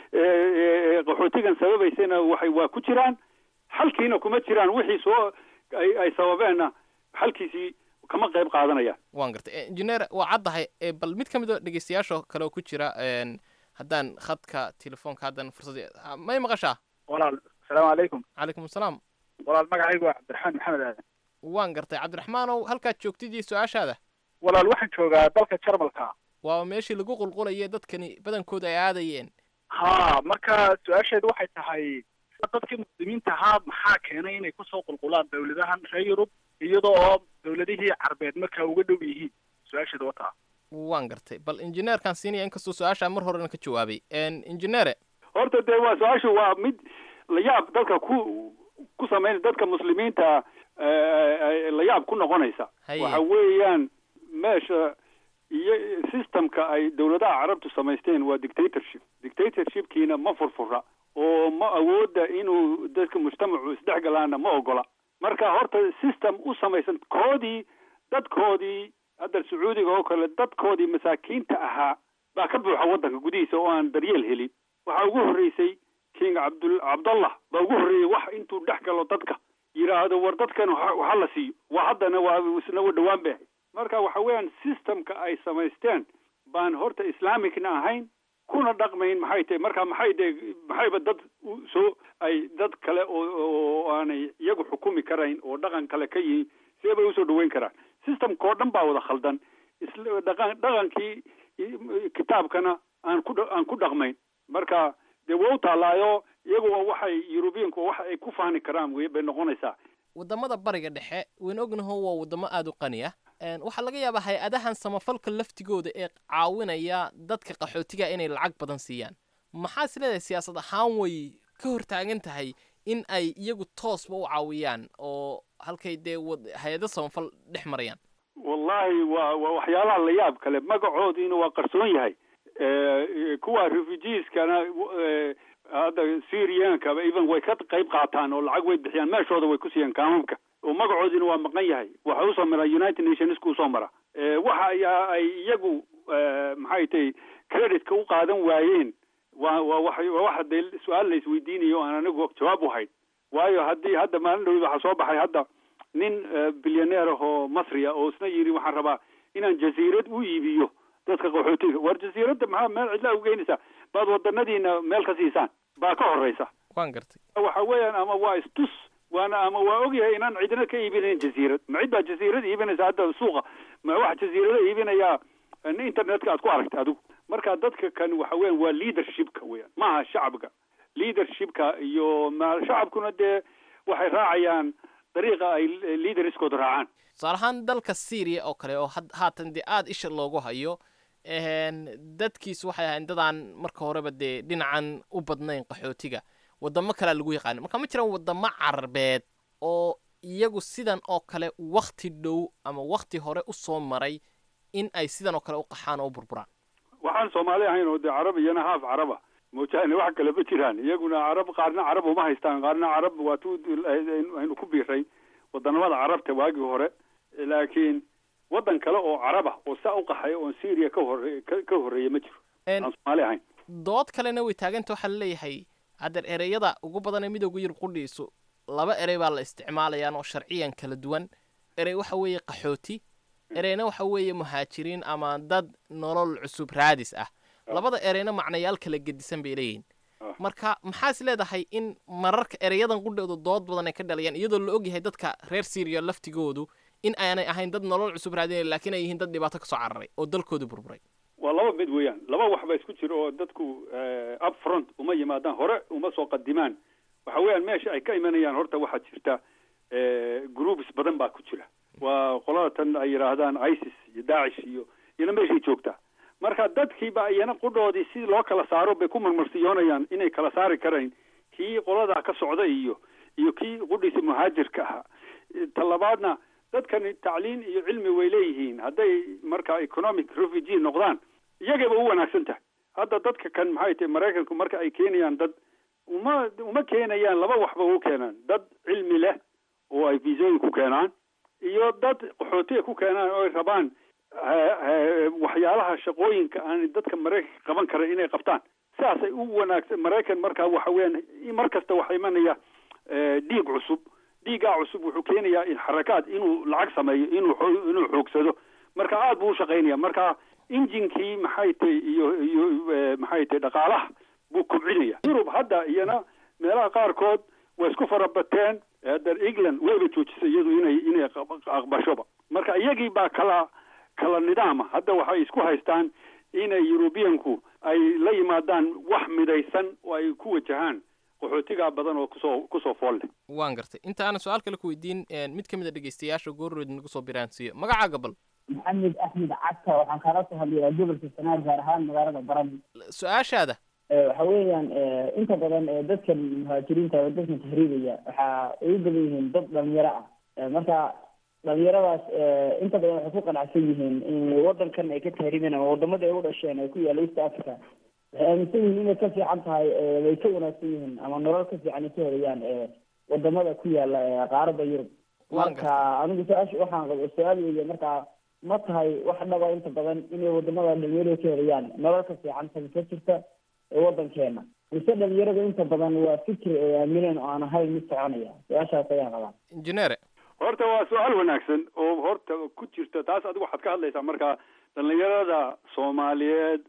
Speaker 4: qaxootigan sababaysana waxay waa ku jiraan xalkiina kuma jiraan wixii soo ay ay sababeenna xalkiisii kama qayb qaadanayaan
Speaker 10: waan gartay engineer waa caddahay bal mid ka mid oo dhegeystayaasha kale oo ku jira haddaan khadka telefoonka haddan fursad may maqashaa
Speaker 12: walaal asalaamu calaykum
Speaker 10: calaykum asalaam
Speaker 12: walaal magacaygu waa cabdiraxmaan maxamed aadan
Speaker 10: waan gartay cabdiraxmaanow halkaad joogtid iyo su-aashaada
Speaker 12: walaal waxaan joogaa dalka jarmalka
Speaker 10: waa meeshii lagu qulqulaye dadkani badankooda ay aadayeen
Speaker 12: ha marka su-aasheedu waxay tahay dadkii muslimiinta ahaa maxaa keenay inay kusoo qulqulaan dawladahan reer yurub iyadoo oo dawladihii carbeed markaa uga dhow yihiin su-aasheedu wataa
Speaker 10: waan gartay bal injineerkaan siinaya inkastoo su-aashaa mar horena ka jawaabay injineere
Speaker 4: horta dee waa su-aashu waa mid layaab dalka ku ku samayn dadka muslimiinta layaab ku noqonaysa waxa weeyaan meesha iyo systemka ay dawladaha carabtu samaysteen waa dictatorship dictatorshipkiina ma furfura oo ma awooda inuu dadka mujtamacu isdhexgalaana ma ogola marka horta system u samaysan koodii dadkoodii hadda sacuudiga oo kale dadkoodii masaakiinta ahaa baa ka buuxa waddanka gudihiisa oo aan daryeel helin waxaa ugu horreysay king cabdul cabdallah baa ugu horreeyey wax intuu dhex galo dadka yidhaahdo war dadkan waxa la siiyo waa haddana waa isna wa dhawaan bay ahayd marka waxa weeyaan systemka ay samaysteen baan horta islamicna ahayn kuna dhaqmayn maxay tahay marka maxay de maxayba dad soo ay dad kale oo oo aanay iyagu xukumi karayn oo dhaqan kale ka yihiin see bay usoo dhaweyn karaan systemka oo dhan baa wada khaldan isla dhaqan dhaqankii kitaabkana aan ku aan ku dhaqmayn marka dee waa u taalaayo iyagu waxay yurubiyanku waxa ay ku fahni karaan wey bay noqonaysaa
Speaker 10: wadamada bariga dhexe wayna ognaho waa wadamo aada u qani ah waxaa laga yaabaa hay-adahan samafalka laftigooda ee caawinaya dadka qaxootiga inay lacag badan siiyaan maxaa is leedahay siyaasad ahaan way ka hortaagan tahay in ay iyagu toosba u caawiyaan oo halkay dee hay-ado samafal dhex marayaan
Speaker 4: wallahi waa waa waxyaalaha la yaab kale magacoodiina waa qarsoon yahay kuwa refugeeskana hadda syriankaba even way ka qayb qaataan oo lacag way bixiyaan meeshooda way ku siiyaan kaamamka oo magacoodiina waa maqan yahay waxa usoo mara united nationska usoo mara waxa ayaa ay iyagu maxay tahay creditka u qaadan waayeen waa waa wa waa waxa dee su-aal la isweydiinayo o aan anigu jawaab u hayn waayo haddii hadda maalin dhawid waxaa soo baxay hadda nin bilyaneer ah oo masriya oo isna yidhi waxaan rabaa inaan jasiirad u iibiyo dadka qaxootiga war jasiiradda maxaa meel cidlaa ugeynaysaa baad wadanadiina meel ka siisaan baa ka horeysa
Speaker 10: waan gartay
Speaker 4: waxa weeyaan ama waa istus waana ama waa ogyahay inaan cidina ka iibinayn jasiirad ma cid baa jasiirad iibinaysa hadda suuqa ma wax jasiirada iibinayaa internetka aad ku aragtay adigu marka dadka kan waxa weyan waa leadershipka weyan maaha shacabka leadershipka iyo ma shacabkuna dee waxay raacayaan dariiqa ay liidariskooda raacaan
Speaker 10: tusaale ahaan dalka syriya oo kale oo haatan dee aada isha loogu hayo dadkiisu waxay ahayn dadaan marka horeba dee dhinacan u badnayn qaxootiga wadamo kalea lagu yaqaana marka ma jiraan wadamo carabeed oo iyagu sidan oo kale wakti dhow ama wakti hore u soo maray in ay sidan oo kale u qaxaan oo u burburaan
Speaker 4: waxaan soomaali ahayn oo dee carab iyana haaf caraba moojaane wax kale ma jiraan iyaguna carab qaarna carab uma haystaan qaarna carab waa tu aynu ku biiray wadanamada carabta waagii hore laakiin waddan kale oo caraba oo saa u qaxaya oon syria ka hore ka horreeya ma jiro aan soomaali ahayn
Speaker 10: dood kalena way taaganta waxaa laleeyahay haddeer ereyada ugu badan ee midooda yurub qudhiisu laba erey baa la isticmaalayaan oo sharciyan kala duwan erey waxa weeye qaxooti ereyna waxa weeye muhaajiriin ama dad nolol cusub raadis ah labada ereyna macnayaal kala gedisan bay leeyihin marka maxaa is leedahay in mararka ereyadan qudhooda dood badan ay ka dhalayaan iyadoo la ogyahay dadka reer syriya laftigoodu in aanay ahayn dad nolol cusub raadinaya laakiin ay yihiin dad dhibaato kasoo cararay oo dalkooda burburay
Speaker 4: waa laba mid weeyaan laba wax ba isku jiro oo dadku up front uma yimaadaan hore uma soo qadimaan waxa weeyaan meesha ay ka imanayaan horta waxaa jirta groups badan baa ku jira waa qolada tan ay yidhaahdaan isis iyo daacish iyo iyana meeshay joogtaa marka dadkiiba iyana qudhoodii si loo kala saaro bay ku marmarsiyoonayaan inay kala saari karayn kii qoladaa ka socda iyo iyo kii qudhiisa muhaajirka ahaa talabaadna dadkani tacliin iyo cilmi way leeyihiin hadday marka economic refugee noqdaan iyagayba u wanaagsan tahay hadda dadka kan maxay tahay maraykanku marka ay keenayaan dad uma uma keenayaan laba waxba u keenaan dad cilmi leh oo ay viisooyin ku keenaan iyo dad qaxootiga ku keenaan oo ay rabaan waxyaalaha shaqooyinka aan dadka maraykanka qaban kara inay qabtaan sidaasay u wanaagsan maraykan markaa waxa weeyaan mar kasta waxaa imanaya dhiig cusub dhiigaa cusub wuxuu keenayaa xarakaad inuu lacag sameeyo inuu inuu xoogsado marka aada buu ushaqaynaya marka injinkii maxay tahay iyo iyo maxay tahay dhaqaalaha buu kobcinaya yurub hadda iyana meelaha qaarkood way isku farabateen hadda england wayba joojisay iyadu inay inay aqbashoba marka iyagii baa kala kala nidaama hadda waxay isku haystaan inay yurubiyanku ay la yimaadaan wax midaysan oo ay ku wajahaan qaxootigaa badan oo kusoo kusoo fool leh
Speaker 10: waan gartay inta aanan su-aal kale ku weydiin mid ka mid a dhegeystayaasha goorrood nagu soo biraansiiyo magacaaga bal
Speaker 13: maxamed axmed cagta waxaan kaala soo hadlayaa gobolka sanaar gaar ahaan magaalada baran
Speaker 10: su-aashaada
Speaker 13: waxa weeyaan inta badan dadkan muhaajiriinta oo dadkan tahriibaya waxa ay u badan yihiin dad dhalinyaro ah marka dhalinyaradaas inta badan waxay ku qanacsan yihiin in wadankan ay ka tahriibeen ama wadamada ay u dhasheen ee ku yaalla east africa waxay aaminsan yihiin inay ka fiican tahay way ka wanaagsan yihiin ama nolol ka fiican ay ka helayaan wadamada ku yaalla qaarada yurub marka anigu su-aasha waxaan qabo su-aal weeye marka ma tahay wax dhaba inta badan inay wadamada dhalinyarada ka helayaan nolol ka fiican tabi ka jirta ee wadankeena mise dhalinyarada inta badan waa fikir ay aamineen oo aan ahayn mid soconaya su-aashaas ayaan qabaa
Speaker 10: injineere
Speaker 4: horta waa su-aal wanaagsan oo horta ku jirta taas adigu waxaad ka hadlaysaa marka dhalinyarada soomaaliyeed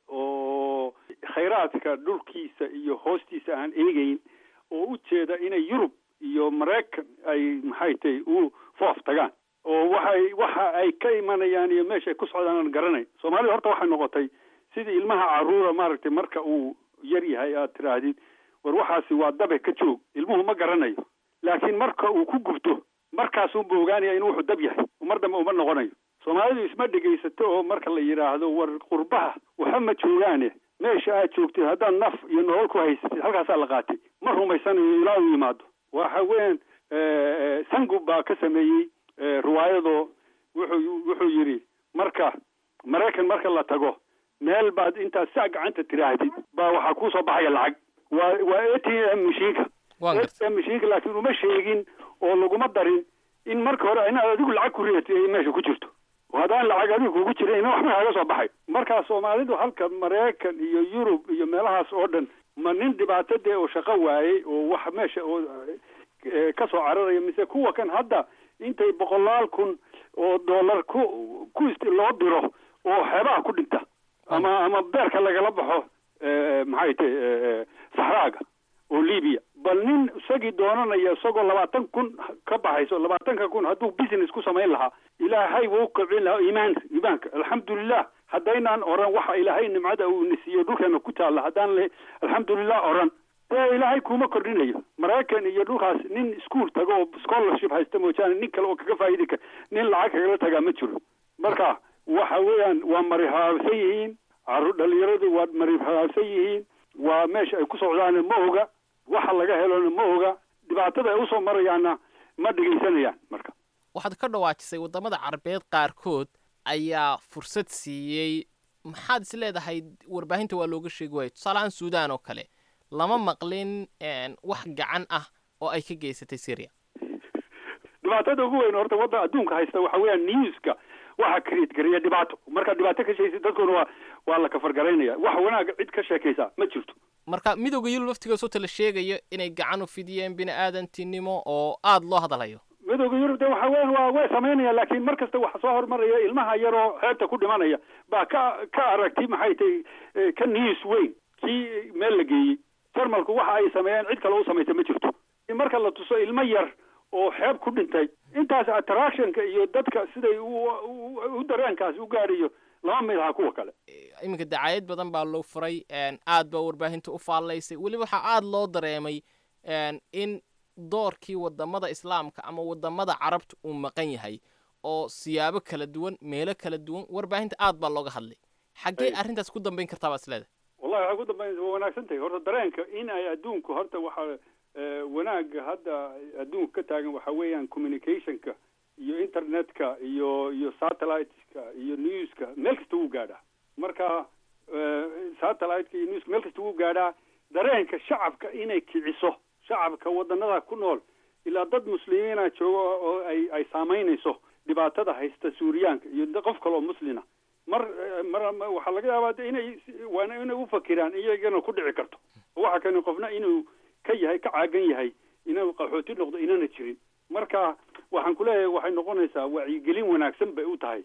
Speaker 4: oo khayraadka dhulkiisa iyo hoostiisa aan eegeyn oo u jeeda inay yurub iyo maraykan ay maxay tahay u foof tagaan oo waxay waxa ay ka imanayaan iyo meesha ay ku socdaan aan garanayn soomaalida horta waxay noqotay sidii ilmaha caruura maaragtay marka uu yar yahay aad tiraahdid war waxaasi waa dabe ka joog ilmuhu ma garanayo laakiin marka uu ku gubto markaasuunba ogaanaya inuu wuxuu dab yahay mar dambe uma noqonayo soomaalidu isma dhegaysato oo marka la yidhaahdo war qurbaha waxa ma joogaane meesha aad joogtid haddaad naf iyo nolol ku haysatid halkaasaa la qaatay ma rumaysanayo ilaa uu yimaado waxa weyan sangub baa ka sameeyey riwaayado wuxuu wuxuu yidhi marka maraykan marka la tago meel baad intaad saa gacanta tiraahdid baa waxaa kusoo baxaya lacag waa waa a t m mashiinka a t m mashiinka laakiin uma sheegin oo laguma darin in marka hore inaad adigu lacag ku ridatay ay meesha ku jirto haddaan lacag adigu kugu jirin ina waxba kaga soo baxay markaa soomaalidu halka maraykan iyo yurub iyo meelahaas oo dhan ma nin dhibaato dee oo shaqo waayey oo wax meesha oo ka soo cararaya mise kuwa kan hadda intay boqolaal kun oo dollar ku ku loo diro oo xeebaha ku dhinta ama ama beerka lagala baxo maxay tahay saxraaga oo libiya bal nin isagii doonanaya isagoo labaatan kun ka baxayso labaatanka kun hadduu business ku samayn lahaa ilaahay wuu kobcin lahaa iimaanka iimaanka alxamdulilah haddaynaan oran waxa ilaahay nimcada uu nisiiyo dhulkeena ku taalla haddaan le alxamdulilah oran dee ilaahay kuma kordhinayo maraykan iyo dhulkaas nin iskuol tago oo scholarship haysta moojaane nin kale oo kaga faa'idi kara nin lacag kagala tagaa ma jiro marka waxa weeyaan waa marihaabsan yihiin caruur dhalinyaradu waa marihaabsan yihiin waa meesha ay ku socdaana ma oga waxa laga helona ma oga dhibaatada ay usoo marayaanna ma dhegaysanayaan marka
Speaker 10: waxaad ka dhawaajisay waddamada carabeed qaarkood ayaa fursad siiyey maxaad is leedahay warbaahinta waa looga sheegi waayo tusaaleahaan suudaan oo kale lama maqlin wax gacan ah oo ay ka geysatay syria
Speaker 4: dhibaatada ugu weyn horta wadda adduunka haysta waxa weeyaan newska waxa create gareeya dhibaato marka dhibaato ka sheegaysa dadkuna waa waa la kafargaraynaya wax wanaaga cid ka sheekaysa ma jirto
Speaker 10: marka midowda yurub laftigoos ota la sheegayo inay gacan u fidiyeen bini aadantinimo oo aada loo hadalayo
Speaker 4: midowda yurub de waxa weyan waa way samaynaya laakiin mar kasta waxa soo hormaraya ilmaha yaroo xeebta ku dhimanaya baa ka ka aragti maxay tahay ka news weyn kii meel la geeyey jarmalku waxa ay sameeyeen cid kale u samaysa ma jirto marka la tuso ilmo yar oo xeeb ku dhintay intaas attractionka iyo dadka siday u dareenkaas u gaadhayo lama mid aha kuwa kale
Speaker 10: iminka dacaayad badan baa loo furay aad baa warbaahinta u faallaysay weliba waxaa aada loo dareemay in doorkii wadamada islaamka ama wadamada carabta uu maqan yahay oo siyaabo kala duwan meelo kala duwan warbaahinta aad baa looga hadlay xaggee arrintaas ku dambayn kartaa baa isleedahay
Speaker 4: wallahi waxay ku dambaynaysa waa wanaagsan tahay horta dareenka in ay adduunku horta waxa wanaaga hadda adduunka ka taagan waxa weeyaan communicationka iyo internetka iyo iyo satelliteska iyo newska meel kasta wuu gaadhaa marka satelliteka iyo newska meel kasta wuu gaadhaa dareenka shacabka inay kiciso shacabka wadanada ku nool ilaa dad muslimiina jooga oo ay ay saamaynayso dhibaatada haysta suuriyaanka iyo qof kale oo muslina mar mar waxaa laga yaabaa de inay waana inay ufakiraan iyagana ku dhici karto waxa kani qofna inuu ka yahay ka caagan yahay inuu qaxooti noqdo inana jirin marka waxaan kuleeyahay waxay noqonaysaa wacyigelin wanaagsan bay u tahay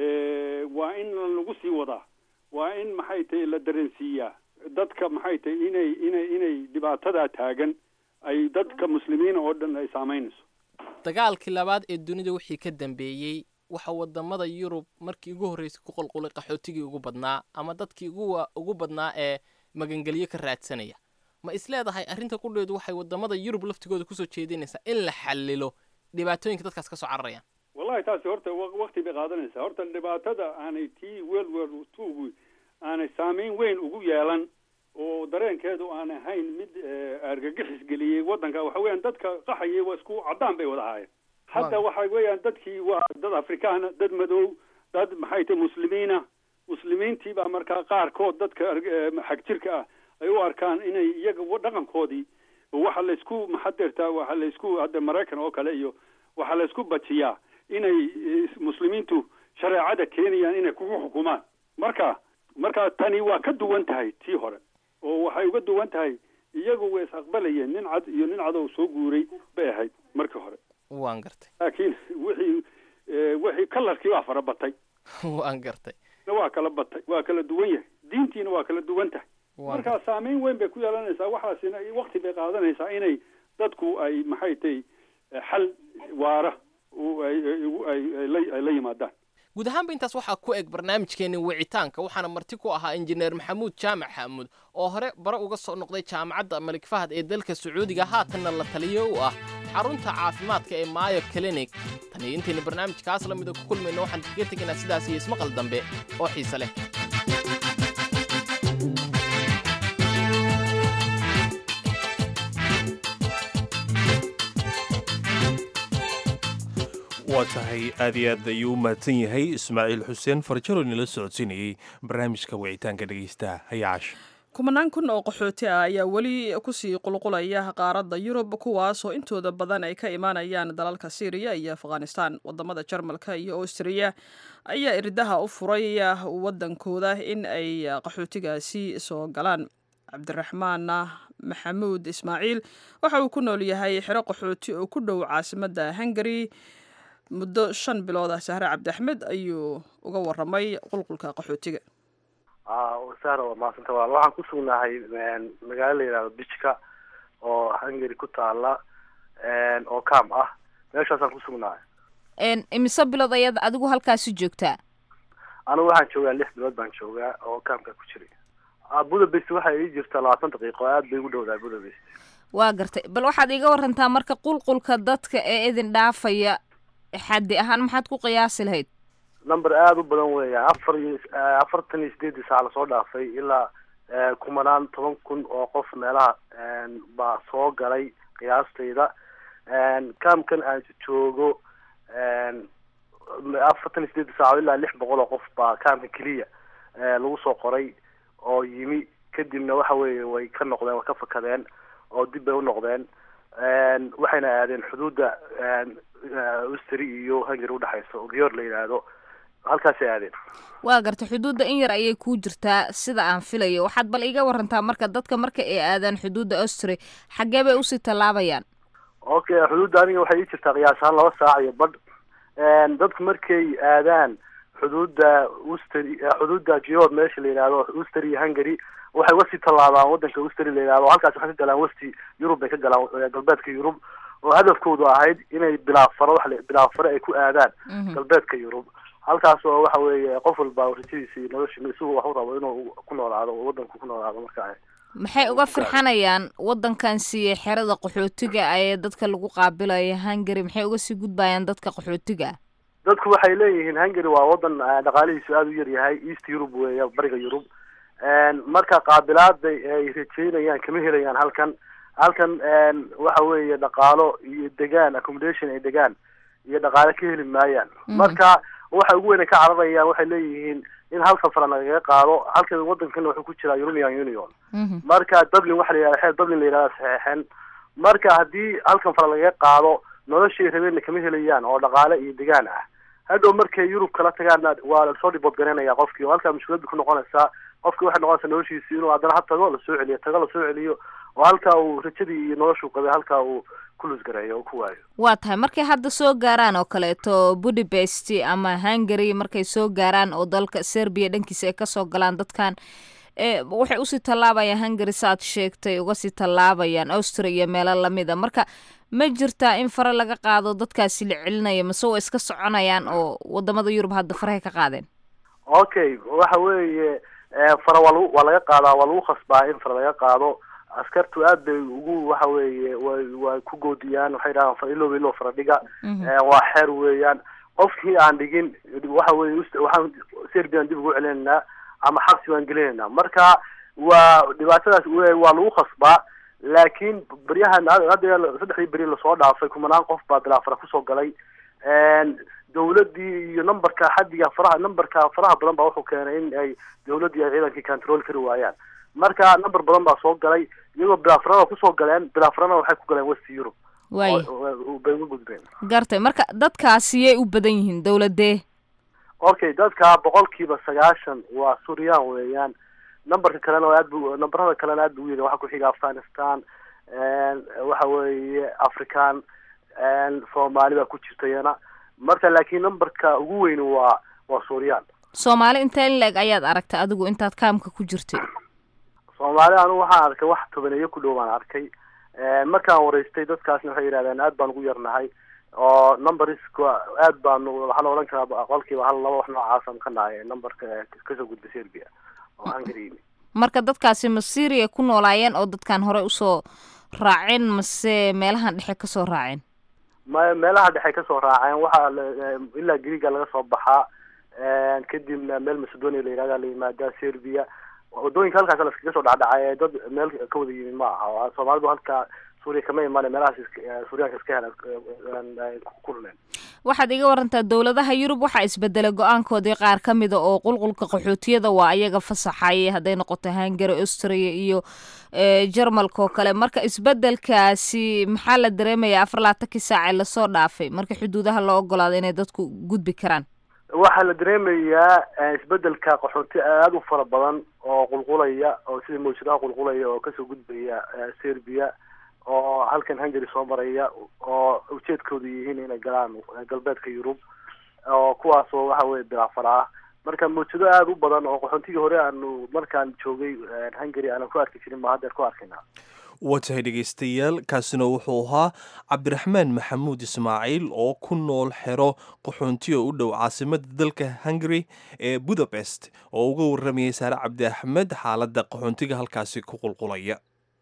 Speaker 4: waa in lagu sii wadaa waa in maxay tahay la dareensiiyaa dadka maxay tahay inay inay inay dhibaatadaa taagan ay dadka muslimiina oo dhan ay saamaynayso
Speaker 10: dagaalkii labaad ee dunida wixii ka dambeeyey waxa wadamada yurub markii ugu horreysay ku qulqulay qaxootigii ugu badnaa ama dadkii ugu ugu badnaa ee magangelyo ka raadsanaya ma isleedahay arrinta qudheedu waxay wadamada yurub laftigooda kusoo jeedinaysaa in la xallilo dhibaatooyinka dadkaas ka soo cararayaan
Speaker 4: wallahi taasi horta wakti bay qaadanaysaa horta dhibaatada aanay tii world war twogu aanay saameyn weyn ugu yeelan oo dareenkeedu aan ahayn mid argagixis geliyey waddanka waxa weeyaan dadka qaxayay waa isku caddaan bay wada ahaayeen hadda waxa weeyaan dadkii waa dad afrikaana dad madow dad maxay tahay muslimiina muslimiintii baa markaa qaarkood dadka xag jirka ah ay u arkaan inay iyaga dhaqankoodii waxa laysku maxadeertaa waxa laysku hadda maraykan oo kale iyo waxaa laysku bajiyaa inay muslimiintu shareecada keenayaan inay kugu xukumaan marka marka tani waa ka duwan tahay tii hore oo waxay uga duwan tahay iyagu way is aqbalayeen nin cad iyo nin cadow soo guuray bay ahayd markii hore
Speaker 10: waan gartay
Speaker 4: laakiin wixii wixii kalarkii waa fara batay
Speaker 10: waan gartay
Speaker 4: waa kala batay waa kala duwan yahay diintiina waa kala duwan tahay markaa saameyn weyn bay ku yeelanaysaa waxaasina wakti bay qaadanaysaa inay dadku ay maxay tahay xal waara ay la yimaadaan
Speaker 10: guud ahaanba intaas waxaa ku eg barnaamijkeeni wicitaanka waxaana marti ku ahaa injineer maxamuud jaamac xaamuud oo hore bare uga soo noqday jaamacadda malik fahad ee dalka sacuudiga haatanna la taliyo u ah xarunta caafimaadka ee maayo clinic tan iyo intaynu barnaamijkaas la mida ku kulmayno waxaan kaga tegaynaa sidaas iyo ismaqal dambe oo xiise leh
Speaker 2: waa tahay aad iyo aad ayuu u mahadsan yahay ismaaciil xuseen farjaro nila socodsiinayey barnaamijka wicitaanka dhegaysta hayaacash
Speaker 1: kumanaan kun oo qaxooti ah ayaa weli kusii qulqulaya qaaradda yurub kuwaasoo intooda badan ay ka imaanayaan dalalka syriya iyo afghanistan wadamada jarmalka iyo austriya ayaa irdaha u furay wadankooda in ay qaxootigaasi soo galaan cabdiraxmaan maxamuud ismaaciil waxa uu ku nool yahay xero qaxooti oo ku dhow caasimadda hungari muddo shan bilood ah sahre cabdi axmed ayuu uga waramay qulqulka qaxootiga
Speaker 14: sahra waa mahadsanta walaal waxaan ku sugnahay magaalo la yidhahdo bijka oo hungary ku taala oo cam ah meeshaasaan ku sugnahay
Speaker 15: imise bilood ayaad adigu halkaasi joogtaa
Speaker 14: anigu waxaan joogaa lix bilood baan joogaa oo camka ku jiray budapest waxay ii jirtaa labaatan daqiiqo aad bay ugu dhowdahay budapest
Speaker 15: waa gartay bal waxaad iiga warantaa marka qulqulka dadka ee idin dhaafaya xaddi ahaan maxaad ku qiyaasi lahayd
Speaker 14: number aada u badan weeyaan afar iyo afartan iyo sideedii saac lasoo dhaafay ilaa kumanaan toban kun oo qof meelaha baa soo galay qiyaastayda kaamkan aan joogo afartan iyo sideedii saac ilaa lix boqol oo qof baa kaamka keliya lagu soo qoray oo yimi kadibna waxa weeye way ka noqdeen way ka fakadeen oo dib bay u noqdeen waxayna aadeen xuduudda ustri iyo hungary udhexaysa oo giyor la yidhaahdo halkaasay aadeen
Speaker 15: waa gartay xuduudda in yar ayay kuu jirtaa sida aan filayo waxaad bal iiga warantaa marka dadka marka ay aadaan xuduudda austri xaggee bay usii tallaabayaan
Speaker 14: okay xuduudda aniga waxay ii jirtaa qiyaas ahaan laba saac iyo badh dadku markay aadaan xuduudda ustri xuduudda gior meesha la yidhahdo ustri iyo hungary waxay uga sii tallaabaan wadanka ustri la yidhahdo halkaas waxay ka galaan westi yurub bay ka galaan galbeedka yurub oo hadafkoodu ahayd inay bilaafaro wa bilaafaro ay ku aadaan galbeedka yurub halkaas oo waxa weeye qof walba rajadiisa iyo nolosha isagu wax u rabo inuu ku noolaado oo wadanku ku noolaado marka
Speaker 15: maxay uga firxanayaan wadankan siiye xerada qaxootiga ee dadka lagu qaabilayo hungary maxay uga sii gudbayaan dadka qaxootiga
Speaker 14: dadku waxay leeyihiin hungary waa wadan dhaqaalihiisu aada u yar yahay east yurub weeya bariga yurub marka qaabilaada ay rajeynayaan kama helayaan halkan halkan waxa weeye dhaqaalo iyo degaan accommodation ay degaan iyo dhaqaale ka heli maayaan marka waxa ugu weyn ay ka cararayaan waxay leeyihiin in hal safara lagaga qaado halkan wadankan wuxuu ku jiraa european union marka dublin waxa la yihahda xeer dublin la yihahda saxeexen marka haddii halkan fara lagaga qaado noloshay rabeenna kama helayaan oo dhaqaale iyo degaan ah hadhow markay yurub kala tagaana waa lasoo dhibood garanaya qofkii oo halkaa mushkilada ku noqonaysaa qofki waxay noqonaysaa noloshiisi inuu haddana ha tago lasoo celiyo tago lasoo celiyo oo halkaa uu rajadii iyo noloshuu qabay halkaa uu ku lusgareeyo oo ku waayo
Speaker 15: waa tahay markay hadda soo gaaraan oo kaleeto budapest ama hungary markay soo gaaraan oo dalka serbia dhankiisa ay kasoo galaan dadkan waxay usii tallaabayaan hungary saaad sheegtay uga sii tallaabayaan austria iyo meelo lamida marka ma jirtaa in fare laga qaado dadkaasi la celinaya mase waa iska soconayaan oo wadamada yurub hadda farahay ka qaadeen
Speaker 14: okay waxa weeye fara waa lagu waa laga qaadaa waa lagu khasbaa in fara laga qaado askartu aad bay ugu waxa weeye way way ku goodiyaan waxay dhahaan fara ilow ilow fara dhiga waa xeer weeyaan qofkii aan dhigin waxa weye waxaan serbian dib ugu celinaynaa ama xabsi baan gelinaynaa marka waa dhibaatadaas waa lagu khasbaa laakiin beryahan hadda saddexdii beri lasoo dhaafay kumanaan qof baa bilaafara kusoo galay dawladii iyo numberka xadiga faraha numberka faraha badan baa wuxuu keenay in ay dawladdii ay ciidankii control kari waayaan marka number badan baa soo galay iyagoo bilaafarada kusoo galeen bilaafarana waxay ku galeen west europe
Speaker 15: waay
Speaker 14: bay uga gudbeen
Speaker 15: gartay marka dadkaasi yay u badan yihiin dawladee
Speaker 14: okay dadka boqolkiiba sagaashan waa suryaan weeyaan numberka kalena aad bu numberada kalena aad bu uyar waxaa kuxiga afghanistan waxa weeye african soomaali baa ku jirta iyana marka laakiin numberka ugu weyn waa waa suuriyaan
Speaker 15: soomaali intee in la-eg ayaad aragtay adigu intaad kaamka ku jirtay
Speaker 14: soomaali anigu waxaan arkay wax tobaneeyo ku dhow baan arkay markaan wareystay dadkaasna waxay yidhahdeen aad baan ugu yarnahay oo numberska aad baanu waxaa la odhan karaa boqolkiiba hal laba wax noocaasaan ka nahay numberka kasoo gudba serbia oo hungary
Speaker 15: marka dadkaasi ma syria ku noolaayeen oo dadkan horey usoo raaceen mase meelahan dhexe kasoo raaceen
Speaker 14: ma meelaha dhexe kasoo raaceen waxaa ilaa greega laga soo baxaa kadibna meel macedonia la yihahda la yimaadaa serbia wadooyinka halkaas laskaga soo dhacdhacay dad meel ka wada yimi ma aha soomaalidu halkaa suuriya kama imaane meelahaas suuriyaanka iska helan ku ruleen
Speaker 15: waxaad iga warantaa dowladaha yurub waxaa isbedelay go-aankoodii qaar ka mida oo qulqulka qaxootiyada waa ayaga fasaxayay hadday noqoto hungary austria iyo jarmalka oo kale marka isbedelkaasi maxaa la dareemayaa afar laatankii saacee lasoo dhaafay marka xuduudaha loo ogolaado inay dadku gudbi karaan
Speaker 14: waxaa la dareemayaa isbedelka qaxooti aada u fara badan oo qulqulaya oo sida mawjadaha qulqulaya oo kasoo gudbaya serbia oo halkan hungary soo maraya oo ujeedkoodu yihiin inay galaan galbeedka yurub oo kuwaasoo waxa weye bilaafar ah marka mawjado aada u badan oo qaxoontigii hore aanu markaan joogay hungary aanan ku arki jirin baa haddeer ku arkayna
Speaker 2: waa tahay dhegaystayaal kaasina wuxuu ahaa cabdiraxmaan maxamuud ismaaciil oo ku nool xero qaxoontiga u dhow caasimada dalka hungary ee budapest oo uga waramayay saare cabdi axmed xaaladda qaxoontiga halkaasi ku qulqulaya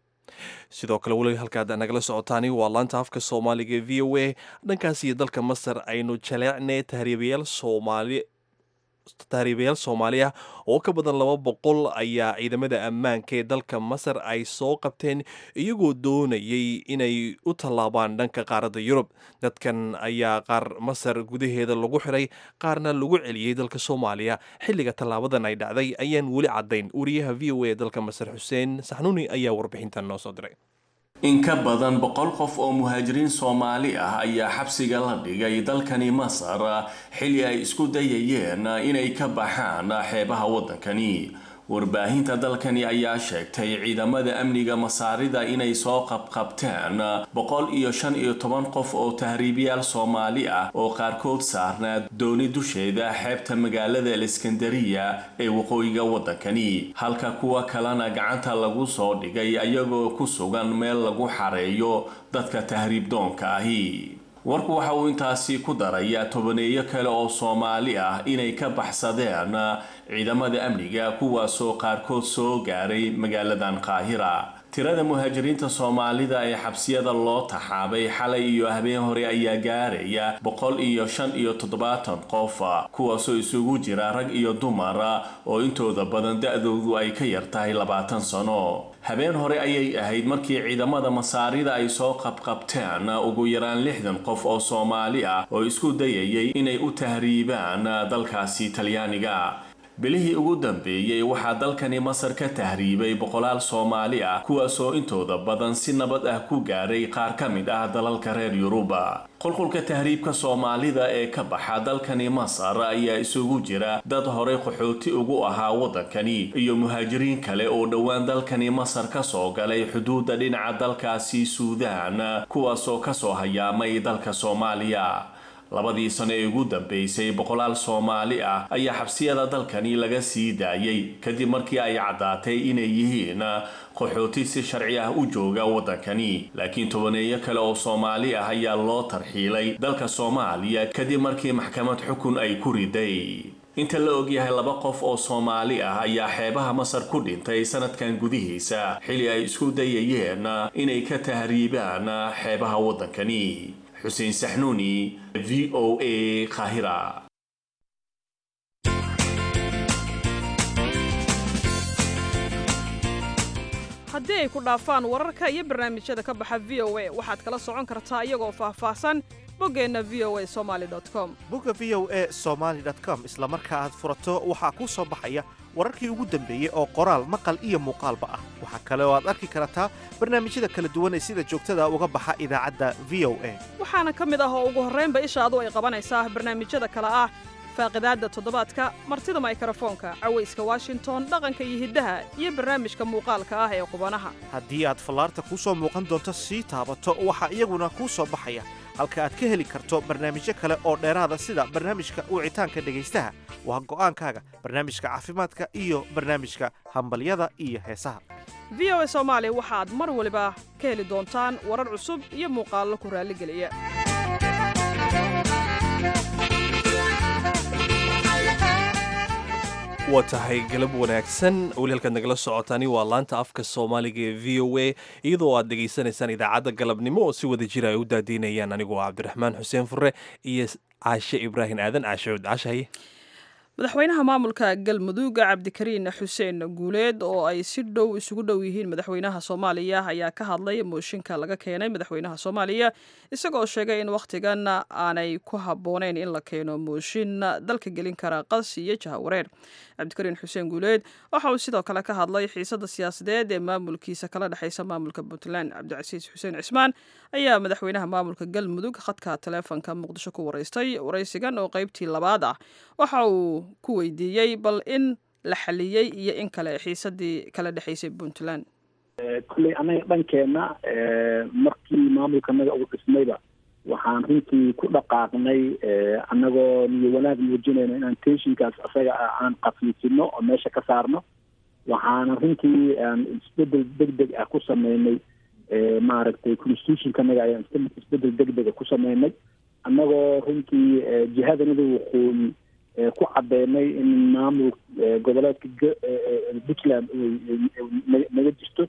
Speaker 2: sidoo kale weli halkaad nagala socotaani waa laanta afka soomaaliga e v o a dhankaas iyo dalka masar aynu jaleecnay tahriibayaal soomaali tahriibayaal soomaali ah oo ka badan laba boqol ayaa ciidamada ammaanka ee dalka masar ay soo qabteen iyagoo doonayay inay u tallaabaan dhanka qaaradda yurub dadkan ayaa qaar masar gudaheeda lagu xiray qaarna lagu celiyey dalka soomaaliya xilliga tallaabadan ay dhacday ayaan weli caddayn wariyaha v o a ee dalka masar xuseen saxnuuni ayaa warbixintan noo soo diray
Speaker 16: in ka badan boqol qof oo muhaajiriin soomaali ah ayaa xabsiga la dhigay dalkani masar xilli ay isku dayayeen inay ka baxaan xeebaha waddankani warbaahinta dalkani ayaa sheegtay ciidamada amniga masaarida inay soo qabqabteen boqol iyo shan iyo toban qof oo tahriibiyaal soomaali ah oo qaarkood saarnaa dooni dusheeda xeebta magaalada aleskandariya ee waqooyiga waddankani halka kuwa kalena gacanta lagu soo dhigay ayagoo ku sugan meel lagu xareeyo dadka tahriibdoonka ahi warku waxa uu intaasi ku daraya tobaneeyo kale oo soomaali ah inay ka baxsadeen ciidamada amniga kuwaasoo qaarkood soo gaaray magaaladan qaahira tirada muhaajiriinta soomaalida ee xabsiyada loo taxaabay xalay iyo habeen hore ayaa gaaraya boqol iyo shan iyo toddobaatan qof kuwaasoo isugu jira rag iyo dumar oo intooda badan da-doodu ay ka yar tahay labaatan sano habeen hore ayay ahayd markii ciidamada masaarida ay soo qabqabteen ugu yaraan lixdan qof oo soomaali ah oo isku dayayay inay u tahriibaan dalkaasi talyaaniga bilihii ugu dambeeyey waxaa dalkani masar ka tahriibay boqolaal soomaali ah kuwaasoo intooda badan si nabad ah ku gaaray qaar ka mid ah dalalka reer yuruba qulqulka tahriibka soomaalida ee ka baxa dalkani masar ayaa isugu jira dad horey qaxooti ugu ahaa waddankani iyo muhaajiriin kale oo dhowaan dalkani masar ka soo galay xuduudda dhinaca dalkaasi suudaan kuwaasoo kasoo hayaamay dalka soomaaliya labadii sano ee ugu dambeysay boqolaal soomaali ah ayaa xabsiyada dalkani laga sii daayay kadib markii ay caddaatay inay yihiin qaxooti si sharci ah u jooga waddankani laakiin tobaneeyo kale oo soomaali ah ayaa loo tarxiilay dalka soomaaliya kadib markii maxkamad xukun ay ku riday inta la ogyahay laba qof oo soomaali ah ayaa xeebaha masar ku dhintay sanadkan gudihiisa xilli ay isku dayayeen inay ka tahriibaan xeebaha waddankani xuseen saxnuuni v o a qaahira
Speaker 1: haddii ay ku dhaafaan wararka iyo barnaamijyada ka baxa v o a waxaad kala socon kartaa iyagoo faahfaahsan boggeenna v o a somaali com
Speaker 17: bogga v o a somaali com isla marka aad furato waxaa kuu soo baxaya wararkii ugu dambeeyey oo qoraal maqal iyo muuqaalba ah waxaa kale oo aad arki kartaa barnaamijyada kala duwan ee sida joogtada uga baxa idaacadda v o a
Speaker 1: waxaana ka mid ah oo ugu horraynba ishaadu ay qabanaysaa barnaamijyada kale ah faaqidaadda toddobaadka martida maykrofoonka cawayska washington dhaqanka iyo hiddaha iyo barnaamijka muuqaalka ah ee qubanaha
Speaker 17: haddii aad fallaarta kuu soo muuqan doonto sii taabato waxaa iyaguna kuu soo baxaya halka aad ka heli karto barnaamijyo kale oo dheeraada sida barnaamijka wicitaanka dhegaystaha waa go'aankaaga barnaamijka caafimaadka iyo barnaamijka hambalyada iyo heesaha
Speaker 1: v o a soomaali waxaad mar waliba ka heli doontaan warar cusub iyo muuqaallo ku raalligeliya
Speaker 2: waa tahay galab wanaagsan weli halkaad nagala socotaani waa laanta afka soomaaliga ee v o a iyadoo aad dhegaysanaysaan idaacadda galabnimo oo si wada jira ay u daadiinayaan anigoo cabdiraxmaan xuseen fure iyo caashe ibraahim aadan caashood caashahaye
Speaker 1: madaxweynaha maamulka galmudug cabdikariin xuseen guuleed oo ay si dhow isugu dhow yihiin madaxweynaha soomaaliya ayaa ka hadlay mooshinka laga keenay madaxweynaha soomaaliya isagoo sheegay in wakhtigan aanay ku habbooneyn in la keeno mooshin dalka gelin kara qas iyo jahawareer cabdikariin xuseen guuleed waxa uu sidoo kale ka hadlay xiisada siyaasadeed ee maamulkiisa kala dhexaysa maamulka puntland cabdicasiis xuseen cismaan ayaa madaxweynaha maamulka galmudug khadka taleefonka muqdisho ku waraystay waraysigan oo qaybtii labaad ah waxa uu ku weydiiyey bal in la xaliyey iyo in kale xiisadii kala dhexaysay puntland
Speaker 18: kolley annaga dhankeenna markii maamulkanaga uu dhismayba waxaan runtii ku dhaqaaqnay annagoo niyo wanaag muujinayno inaan tenshinkaas asaga ah aan qafiifino oo meesha ka saarno waxaana runtii aan isbedel deg deg ah ku sameynay maaragtay constitutionkanaga ayaan isbedel degdega ku sameynay annagoo runtii jihadanada waqooyi ku cadeynay in maamul goboleedka puntland naga jirto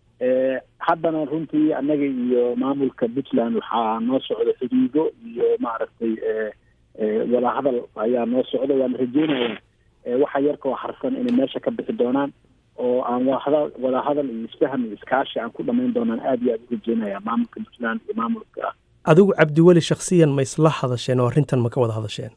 Speaker 18: haddana runtii annaga iyo maamulka puntland waxaa noo socda xidhiido iyo maaragtay wadahadal ayaa noo socda waana rajeynaya waxa yarkoo harsan inay meesha ka bixi doonaan oo aan wahada wadahadal iyo isfaham iyo iskaashi aan ku dhamayn doonaan aad iyo aad u rajeynaya maamulka puntland iyo maamulka
Speaker 19: adigu cabdiweli shaksiyan ma isla hadasheen oo arrintan ma ka wada hadasheen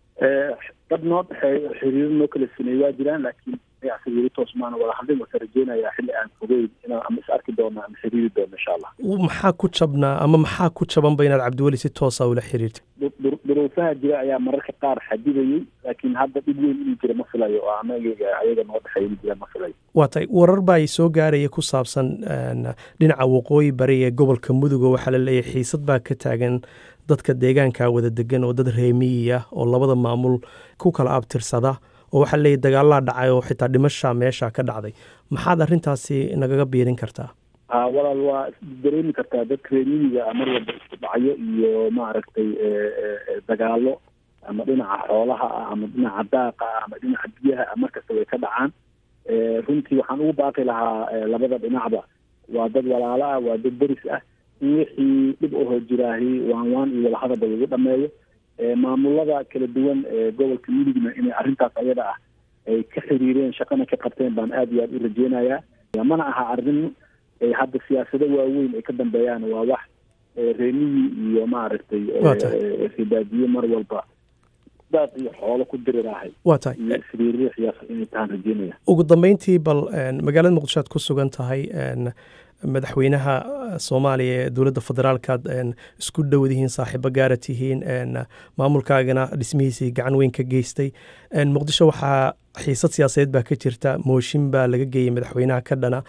Speaker 18: dad noo dhexeeyo xiriiro noo kala sameeyey waa jiraan laakiin ayaasi weli toos maana wada hadlin wasa rajeynayaa xilli aan fogeyn inaan ama is arki doono ama xiriiri doono insha allah
Speaker 19: maxaa ku jabnaa ama maxaa ku jabanba inaad cabdiweli si toosa ula xiriirtay
Speaker 18: duruufaha jira ayaa mararka qaar xadidayay laakiin hadda dhib weyn inuu jira ma filayo oo anaga ayaga noo dhexeeya inuu jira ma filayo
Speaker 19: waa tahay warar baa soo gaaraya ku saabsan dhinaca waqooyi bari ee gobolka mudug oo waxaa la leeyahay xiisad baa ka taagan dadka deegaanka wada degan oo dad reemiyi ah oo labada maamul ku kala abtirsada oo waxaa leeyahy dagaalaa dhacay oo xitaa dhimasha meesha ka dhacday maxaad arrintaasi nagaga biirin kartaa
Speaker 18: ha walaal waa dareemi kartaa dadka reemiyiga mar walba isku dhacyo iyo maaragtay dagaalo ama dhinaca xoolaha ah ama dhinaca daaqa ah ama dhinaca biyaha ah markasta way ka dhacaan runtii waxaan ugu baaqi lahaa labada dhinacba waa dad walaalo ah waa dad deris ah in wixii dhib ahoo jiraahi waan waan iyo wadahadalba lagu dhameeyo maamulada kala duwan ee gobolka mudugna inay arrintaas ayada ah ay ka xiriireen shaqana ka qabteen baan aad iyo aad u rajeynayaa mana aha arrin hadda siyaasado waaweyn ay ka dambeeyaan waa wax reemiyi iyo maaragtay ribaadiye mar walba daad iyo xoolo ku diriraahay
Speaker 19: waa tahay
Speaker 18: iyo isriiriixyaas inay tahaan rajeynaya
Speaker 19: ugu dambeyntii bal magaalada muqdisho aad ku sugan tahay madaxweynaha soomaaliya ee dowladda federaalkaad isku dhowdihiin saaxiibo gaara tihiin maamulkaagana dhismihiisii gacan weyn ka geystay muqdisho waxaa xiisad siyaasadeed baa ka jirta mooshin baa laga geeyey madaxweynaha ka dhana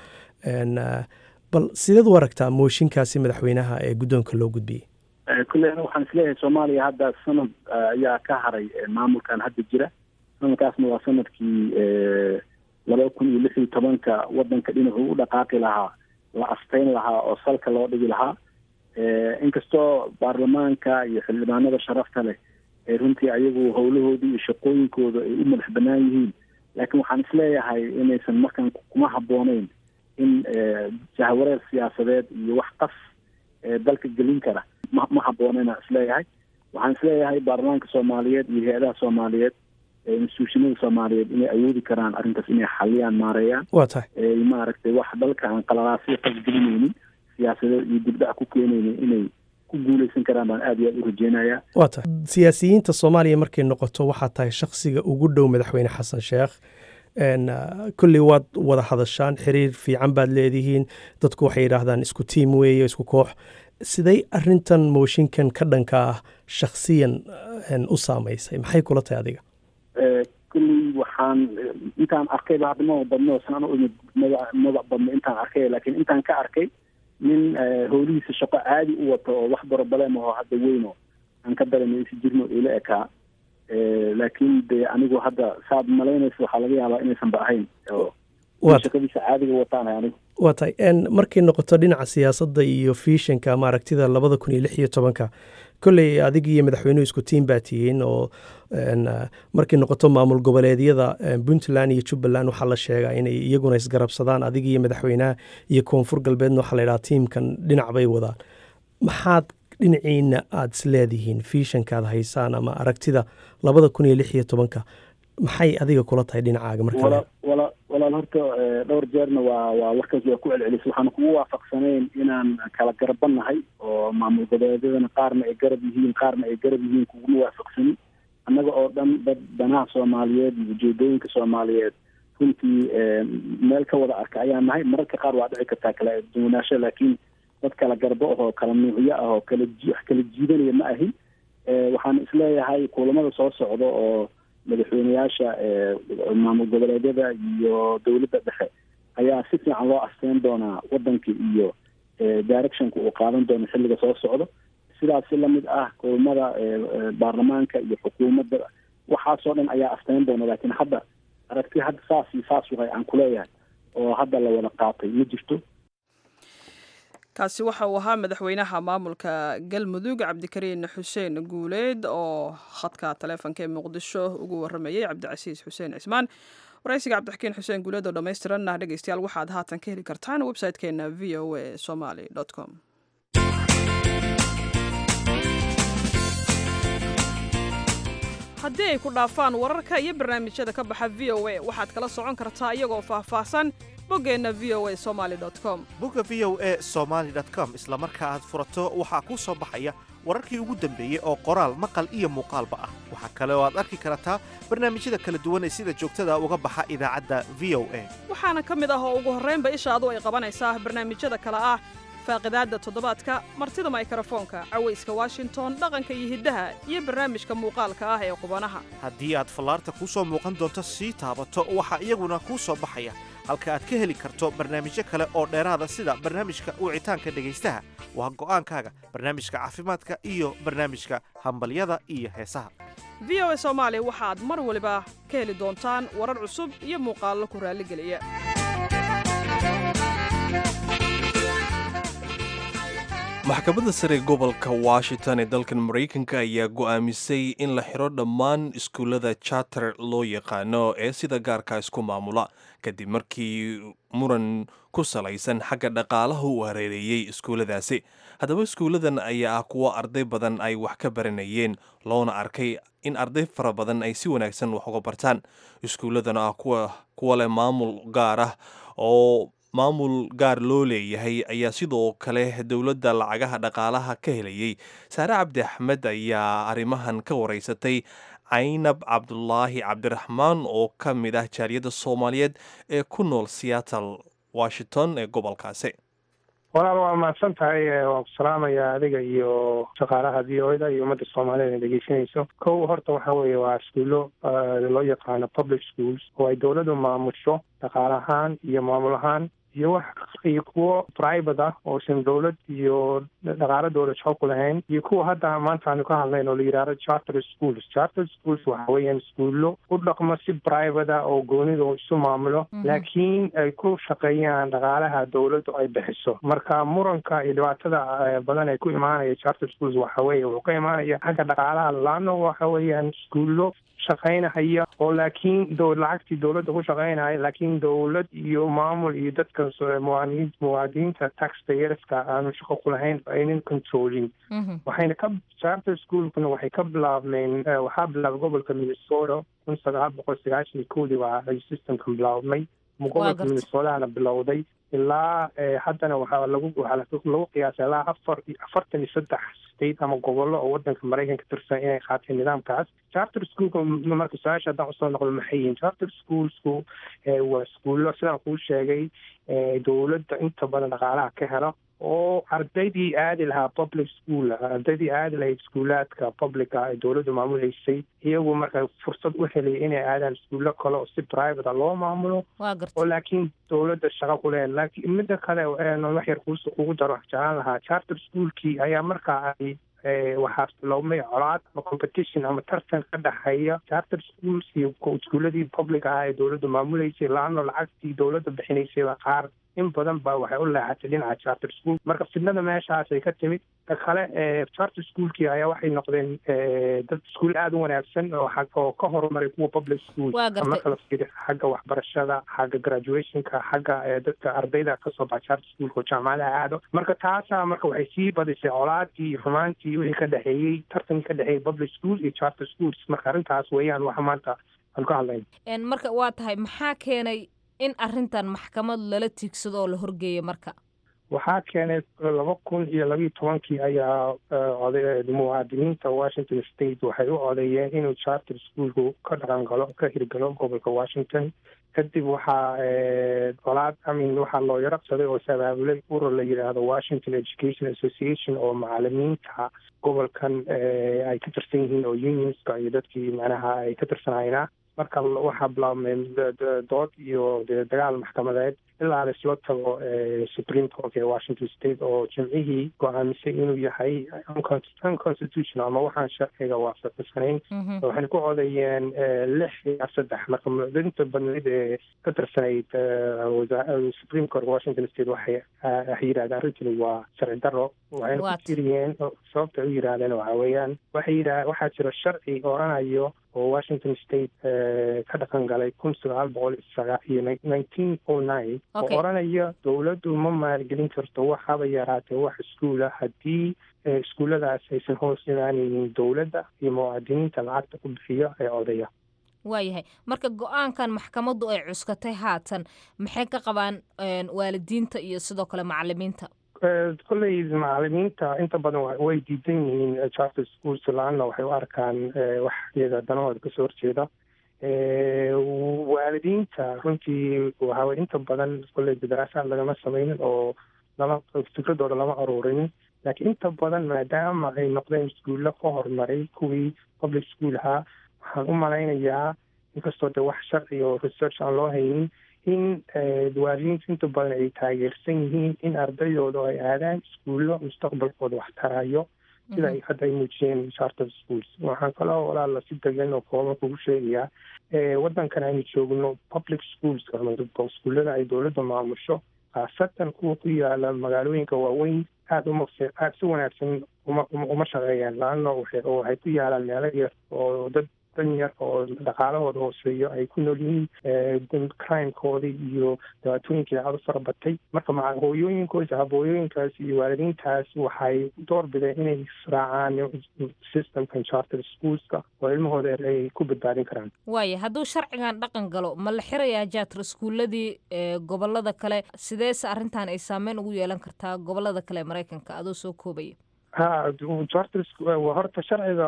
Speaker 19: bal sideed u aragtaa mooshinkaasi madaxweynaha ee guddoonka loo gudbiyey
Speaker 18: kulle ana waxaan isleeyahay soomaaliya hadda sanad ayaa ka haray maamulkan hadda jira sanadkaasna waa sanadkii laba kun iyo lix iyo tobanka wadanka dhinacuu u dhaqaaqi lahaa la asteyn lahaa oo salka loo dhigi lahaa inkastoo baarlamaanka iyo xildhibaanada sharafta leh ee runtii ayagu howlahoodii iyo shaqooyinkooda ay u madax banaan yihiin laakiin waxaan isleeyahay inaysan markan kuma habbooneyn in jahwareer siyaasadeed iyo wax qas dalka gelin kara ma ma habbooneyna isleeyahay waxaan isleeyahay baarlamaanka soomaaliyeed iyo hay-adaha soomaaliyeed instituushinada soomaaliyeed inay awoodi karaan arrintaas inay xaliyaan maareeyaan
Speaker 19: waa tahay
Speaker 18: maaragtay wax dalka aan qalalaasyo qasgelinaynin siyaasadeed iyo dibdhac ku keenaynin inay ku guuleysan karaan baan aad iyo aad u rajeynayaa
Speaker 19: waa tahay siyaasiyiinta soomaaliya markay noqoto waxaa tahay shaksiga ugu dhow madaxweyne xasan sheekh kolley waad wada hadashaan xiriir fiican baad leedihiin dadku waxay yidhaahdaan isku tiim weeye isku koox siday arintan mooshinkan ka dhanka ah shaksiyan u saamaysay maxay kula tahay adiga
Speaker 18: kulley waxaan intaan arkayba hadda ma badno saan u imid mada mada badno intaan arkay laakiin intaan ka arkay nin howlihiisa shaqo caadi u wato oo wax borobalem aho hadda weyno aan ka daremaysi jirno ila ekaa laakiin de anigu hadda saad malaynaysa waxaa laga yaabaa inaysan ba ahayn oo shaqadiisa caadiga wataanahay anigu
Speaker 19: waa tahay markay noqoto dhinaca siyaasadda iyo fiishanka ama aragtida labada kun iyo lix iyo tobanka kolley adig iyo madaxweynuhu isku tiim baa tihiin oo markay noqoto maamul goboleedyada puntland iyo jubbaland waxaa la sheegaa inay iyaguna isgarabsadaan adig iyo madaxweynaha iyo koonfur galbeedna waxaa la yidhaha tiimkan dhinac bay wadaan maxaad dhinaciina aada is leedihiin fiishankaad haysaan ama aragtida labada kun iyo lix iyo tobanka maxay adiga kula tahay dhinacaaga marka
Speaker 18: walaal horta dhowr jeerna waa waa warkaas waa ku celcelis waxaan kugu waafaqsanayn inaan kala garabanahay oo maamul goboleedyadana qaarna ay garab yihiin qaarna ay garab yihiin kuguma waafaqsanin annaga oo dhan dad danaha soomaaliyeed iyo ujeedooyinka soomaaliyeed runtii meel ka wada arka ayaan nahay mararka qaar waa dhici kartaa kala duwanaasho laakiin dad kala garbo ahoo kala nuucyo ah oo kala wax kala jiidanaya ma ahin waxaan isleeyahay kulamada soo socda oo madaxweyneyaasha maamul goboleedyada iyo dowladda dhexe ayaa si fiican loo asteyn doonaa wadanka iyo directionka uu qaadan doono xilliga soo socdo sidaas si lamid ah kulamada baarlamaanka iyo xukuumadda waxaasoo dhan ayaa asteyn doona laakiin hadda aragti hadda saas iyo saas wahay aan kuleeyahay oo hadda la wada qaatay ma jirto
Speaker 1: kaasi waxa uu ahaa madaxweynaha maamulka galmudug cabdikariin xuseen guuleed oo khadka taleefonka ee muqdisho ugu waramayay cabdicasiis xuseen cismaan waraysiga cabdixakiin xuseen guuleed oo dhammaystiranna dhegeystayaal waxaad haatan ka heli kartaan website-keena v o a somaly com haddii ay ku dhaafaan wararka iyo barnaamijyada ka baxa v o a waxaad kala socon kartaa iyagoo faahfaahsan boggeenna v o a somaly com
Speaker 17: bogga v o a somaly com isla marka aad furato waxaa kuu soo baxaya wararkii ugu dambeeyey oo qoraal maqal iyo muuqaalba ah waxaa kale oo aad arki kartaa barnaamijyada kala duwan ee sida joogtada uga baxa idaacadda v o a
Speaker 1: waxaana ka mid ah oo ugu horraynba ishaadu ay qabanaysaa barnaamijyada kale ah faaqidaadda toddobaadka martida maykrofoonka cawayska washington dhaqanka iyo hiddaha iyo barnaamijka muuqaalka ah ee qubanaha
Speaker 17: haddii aad fallaarta kuu soo muuqan doonto sii taabato waxaa iyaguna kuu soo baxaya halka aad ka heli karto barnaamijyo kale oo dheeraada sida barnaamijka wicitaanka dhegaystaha waa go'aankaaga barnaamijka caafimaadka iyo barnaamijka hambalyada iyo heesaha
Speaker 1: v o a soomaali waxaad mar waliba ka heli doontaan warar cusub iyo muuqaallo ku raalligeliya
Speaker 2: maxkamadda sare gobolka washington ee dalkan maraykanka ayaa go'aamisay in la xiro dhammaan iskuullada charter loo yaqaano ee sida gaarka isku maamula kadib markii muran ku salaysan xagga dhaqaalaha uu hareereeyey iskuulladaasi haddaba iskuulladan ayaa ah kuwo arday badan ay wax ka baranayeen loona arkay in arday fara badan ay si wanaagsan wax uga bartaan iskuulladan ah kuwa leh maamul gaar ah oo maamul gaar loo leeyahay ayaa sidoo kale dowladda lacagaha dhaqaalaha ka helayey saare cabdi axmed ayaa arrimahan ka waraysatay caynab cabdulaahi cabdiraxmaan oo ka mid ah jaaliyadda soomaaliyeed ee ku nool seattle washington ee gobolkaasi
Speaker 20: walaal waa mahadsan tahay waan ku salaamayaa adiga iyo shaqaalaha v o da iyo ummadda soomaaliyeed ee dhegeysanayso kow horta waxa weeye waa iskuullo loo yaqaano public schools oo ay dowladdu maamusho dhaqaal ahaan iyo maamul ahaan iyo wax iyo kuwo private ah oosan dowlad iyo dhaqaalo dowlad shaqo ku lahayn iyo kuwa hadda maanta aanu ka hadlayn oo la yidhaahdo charter schools charter schools waxa weeyaan iskuullo u dhaqmo si private ah oo goonida isu maamulo laakiin ay ku shaqeeyaan dhaqaalaha dowladdu ay bixiso marka muranka iyo dhibaatada badan ee ku imaanaya charter schools waxa weeye wuxuu ka imaanaya xagga dhaqaalaha laano waxa weeyaan iskuullo shaqaynahaya oo laakiin do lacagtii dowladda ku shaqaynaya laakiin dowlad iyo maamul iyo dadka muwaadiniin muwaadiniinta taxpayerska aanu shaqo ku lahayn aynan controlin waxayna ka charter schoolkuna waxay ka bilaabmeen waxaa bilaabay gobolka minnesota kun sagaal boqol sagaashan iyo kowdii baa ay systemka bilaabmay gobolka minnesotahana bilowday ilaa haddana waxaa lagu waxaa lagu qiyaasay ilaa afar afartan iyo saddex state ama gobollo oo wadanka maraykanka tirsan inay qaateen nidaamkaas charter schoolka marka su-aasha haddaan usoo noqdo maxay yihiin charter schoolsku waa iskuullo sidaan kuu sheegay dowladda inta badan dhaqaalaha ka helo oo ardaydii aadi lahaa public school ardaydii aadi lahayd iskuulaadka publica ee dowladdu maamuleysay iyagu marka fursad u helaya inay aadaan iskuullo kale oo si private a loo maamulo oo laakiin dowladda shaqo ku lehen laakiin midda kale wax yar kuus kugu daro wax jeclaan lahaa charter schoolkii ayaa markaa ay waxaa biloobmay colaad ama competition ama tartan ka dhexeeya charter schools iyo iskuuladii public ah ee dowladdu maamuleysay laano lacagtii dowladda bixinaysayba qaar in badan ba waxay u leexatay dhinaca charter school marka fidnada meeshaasay ka timid ta kale charter schoolkii ayaa waxay noqdeen dad iskuul aada u wanaagsan oo oo ka horumaray kuwa public school marka la fiiri xagga waxbarashada xagga graduationka xagga dadka ardayda kasoo baxa charter schoolka oo jaamacadaha aado marka taasaa marka waxay sii badisay colaadii iyo xumaantii wixii ka dhexeeyey tartankii ka dhexeeyey public school iyo charter schools marka arrintaas weeyaan waxa maanta aan ka hadlayna
Speaker 15: marka waa tahay maxaa keenay in arrintan maxkamad lala tiigsado oo la horgeeyo marka
Speaker 20: waxaa keenay laba kun iyo labiyo tobankii ayaa oday muwaadiniinta washington state waxay u odeeyeen inuu charter schoolku ka dhaqan galo ka hirgalo gobolka washington kadib waxaa colaad amin waxaa loo yaraqsaday oo sabaabulay urur la yidhaahdo washington education association oo macalimiinta gobolkan ay ka tirsan yihiin oo unionska iyo dadkii macnaha ay ka tirsanayna marka waxaa bilaabmay dood iyo dee dagaal maxkamadeed ilaa laisla tago supreme court ee washington state oo jimcihii go-aamisay inuu yahay unconstitutional ama waxaan sharciga waafaqsanayn waxayna ku codeeyeen lix iyo saddex marka mucdinta badnayd ee ka tirsanayd supreme court washington state waxay waxay yidhahdeen arrintani waa sharci daro waxayna ku jiriyeen sababta u yidhaahdeen waxa weeyaan waxay yidhah waxaa jira sharci oranayo oo washington state ka dhaqan galay kun sagaal boqol iyo nineteen o nine oo oranaya dowladdu ma maalgelin karto waxaba yaraatee wax iskuula haddii iskuulladaas aysan hoos imaanaynin dowladda iyo muwaadiniinta lacagta ku bixiyo ee odaya
Speaker 15: waayahay marka go-aankan maxkamaddu ay cuskatay haatan maxay ka qabaan waalidiinta iyo sidoo kale macalimiinta
Speaker 20: kolley macalimiinta inta badan way diidan yihiin charter schools la-aanna waxay u arkaan wax iyaga danahooda kasoo horjeeda waalidiinta runtii waxawey inta badan kolley daraasaad lagama sameynin oo lama fikradooda lama aruurinin laakiin inta badan maadaama ay noqdeen iskuulla ka horumaray kuwii public school ahaa waxaan u malaynayaa inkastoo de wax sharci oo research aan loo haynin in waalidiintu inta badan ay taageersan yihiin in ardaydooda ay aadaan iskuullo mustaqbalkooda wax tarayo sida ay hadda ay muujiyeen charter schools waxaan kaloo walaala si degan oo kooban kugu sheegayaa waddankan aynu joogno public schools ama iskuullada ay dowladda maamusho khaasatan kuwa ku yaala magaalooyinka waaweyn aada uma aada si wanaagsan uma uma shaqeeyaan laanna waxay ku yaalaan meelo yar oo dad dan yar oo dhaqaalahooda hooseeyo ay ku nool yihiin crimekoodii iyo dhibaatooyinkii aada u fara batay marka maca hooyooyinkoos habooyooyinkaas iyo waalidiintaas waxay door bideen inay israacaan systemkan charter schoolska oo ilmahooda ay ku badbaadin karaan
Speaker 15: waaya hadduu sharcigan dhaqan galo ma la xirayaa jaatar iskuuladii gobolada kale sideese arrintan ay saameyn ugu yeelan kartaa gobolada kale ee maraykanka adoo soo koobaya
Speaker 20: ha charter horta sharciga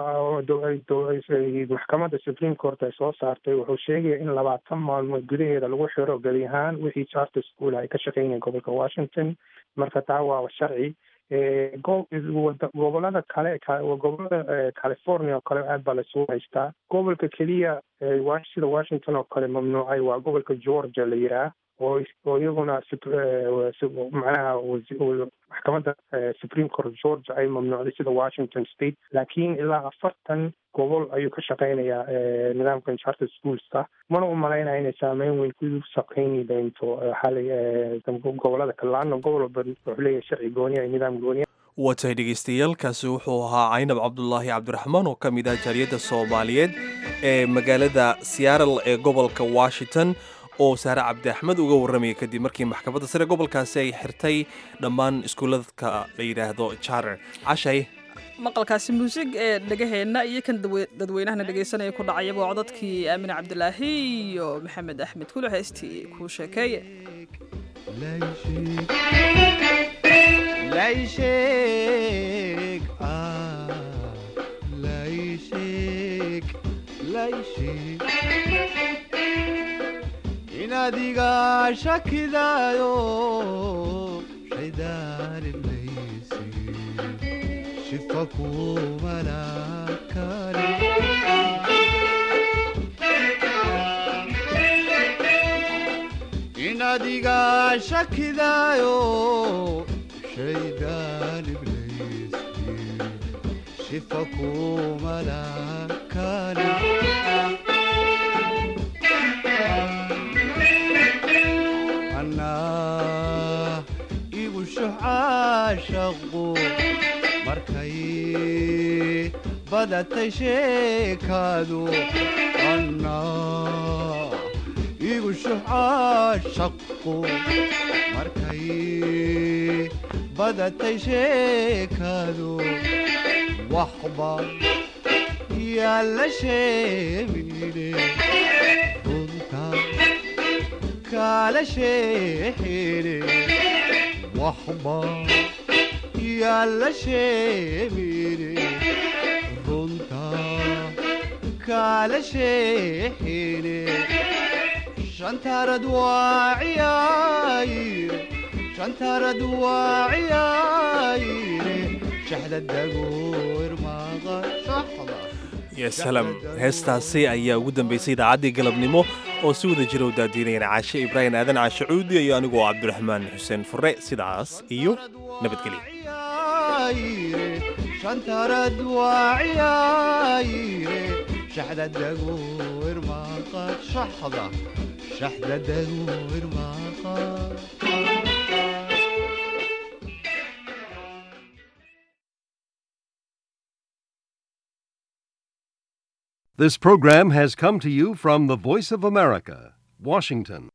Speaker 20: maxkamadda supreme court ay soo saartay wuxuu sheegaya in labaatan maalmood gudaheeda lagu xiro gebi ahaan wixii charter school ay ka shaqeynayeen gobolka washington marka taa waa sharci gobolada kale gobolada california oo kale aad baa laisugu haystaa gobolka keliya sida washington oo kale mamnuucay waa gobolka georgia la yiraa oo oo iyaguna macnaha maxkamadda supreme court georgia ay mamnuucday sida washington state laakiin ilaa afartan gobol ayuu ka shaqeynayaa nidaamkan charter schoolska mana u malaynaya inay saameyn weyn ku shaqeyni doonto xalay gobolada kale laana gobol walba wuxuu leeyahay sharci gooniya iyo nidaam gooniya
Speaker 2: watay dhegeystayaaalkaasi wuxuu ahaa caynab cabdulaahi cabdiraxmaan oo ka mid ah jaaliyadda soomaaliyeed ee magaalada seattle ee gobolka washington oo saare cabdi axmed uga warramaya kadib markii maxkamadda sare gobolkaasi ay xirtay dhammaan iskuuladka la yidhaahdo charter cashay
Speaker 1: maqalkaasi muusig ee dhegaheenna iyo kan dadweynahana dhegaysanaya ku dhacayaba waa codadkii aamine cabdilaahi iyo maxamed axmed kule heestii kuu sheekeeye
Speaker 21: inadiga shakidaayo shaydaaninaysi shifa kumalakani inadiga shakidaayo shaydaaninaysi shifa kumalakani igu shuxaashaqu markay badatay sheekaadu anna igu shuxaashaqu markay badatay sheekaadu waxba yaalla sheemine runta kala sheexine waxba yaalla sheemine runta kala sheexine shantarad waa ciyaayire shantarad waa ciyaayire shaxda dagoor maaqa shaxda
Speaker 2: ya salaam heestaasi ayaa ugu dambaysay idaacaddii galabnimo oo si wada jira u daadiinayana caashe ibraahim aadan caashe cuudi iyo anigoo cabdiraxmaan xuseen fure sidaas iyo nabadgelyo
Speaker 21: shantarad waa ciyaayire shaxda dago irmaaqa shaxda shaxda dago irmaaqa
Speaker 3: This program has come to you from the Voice of America, Washington.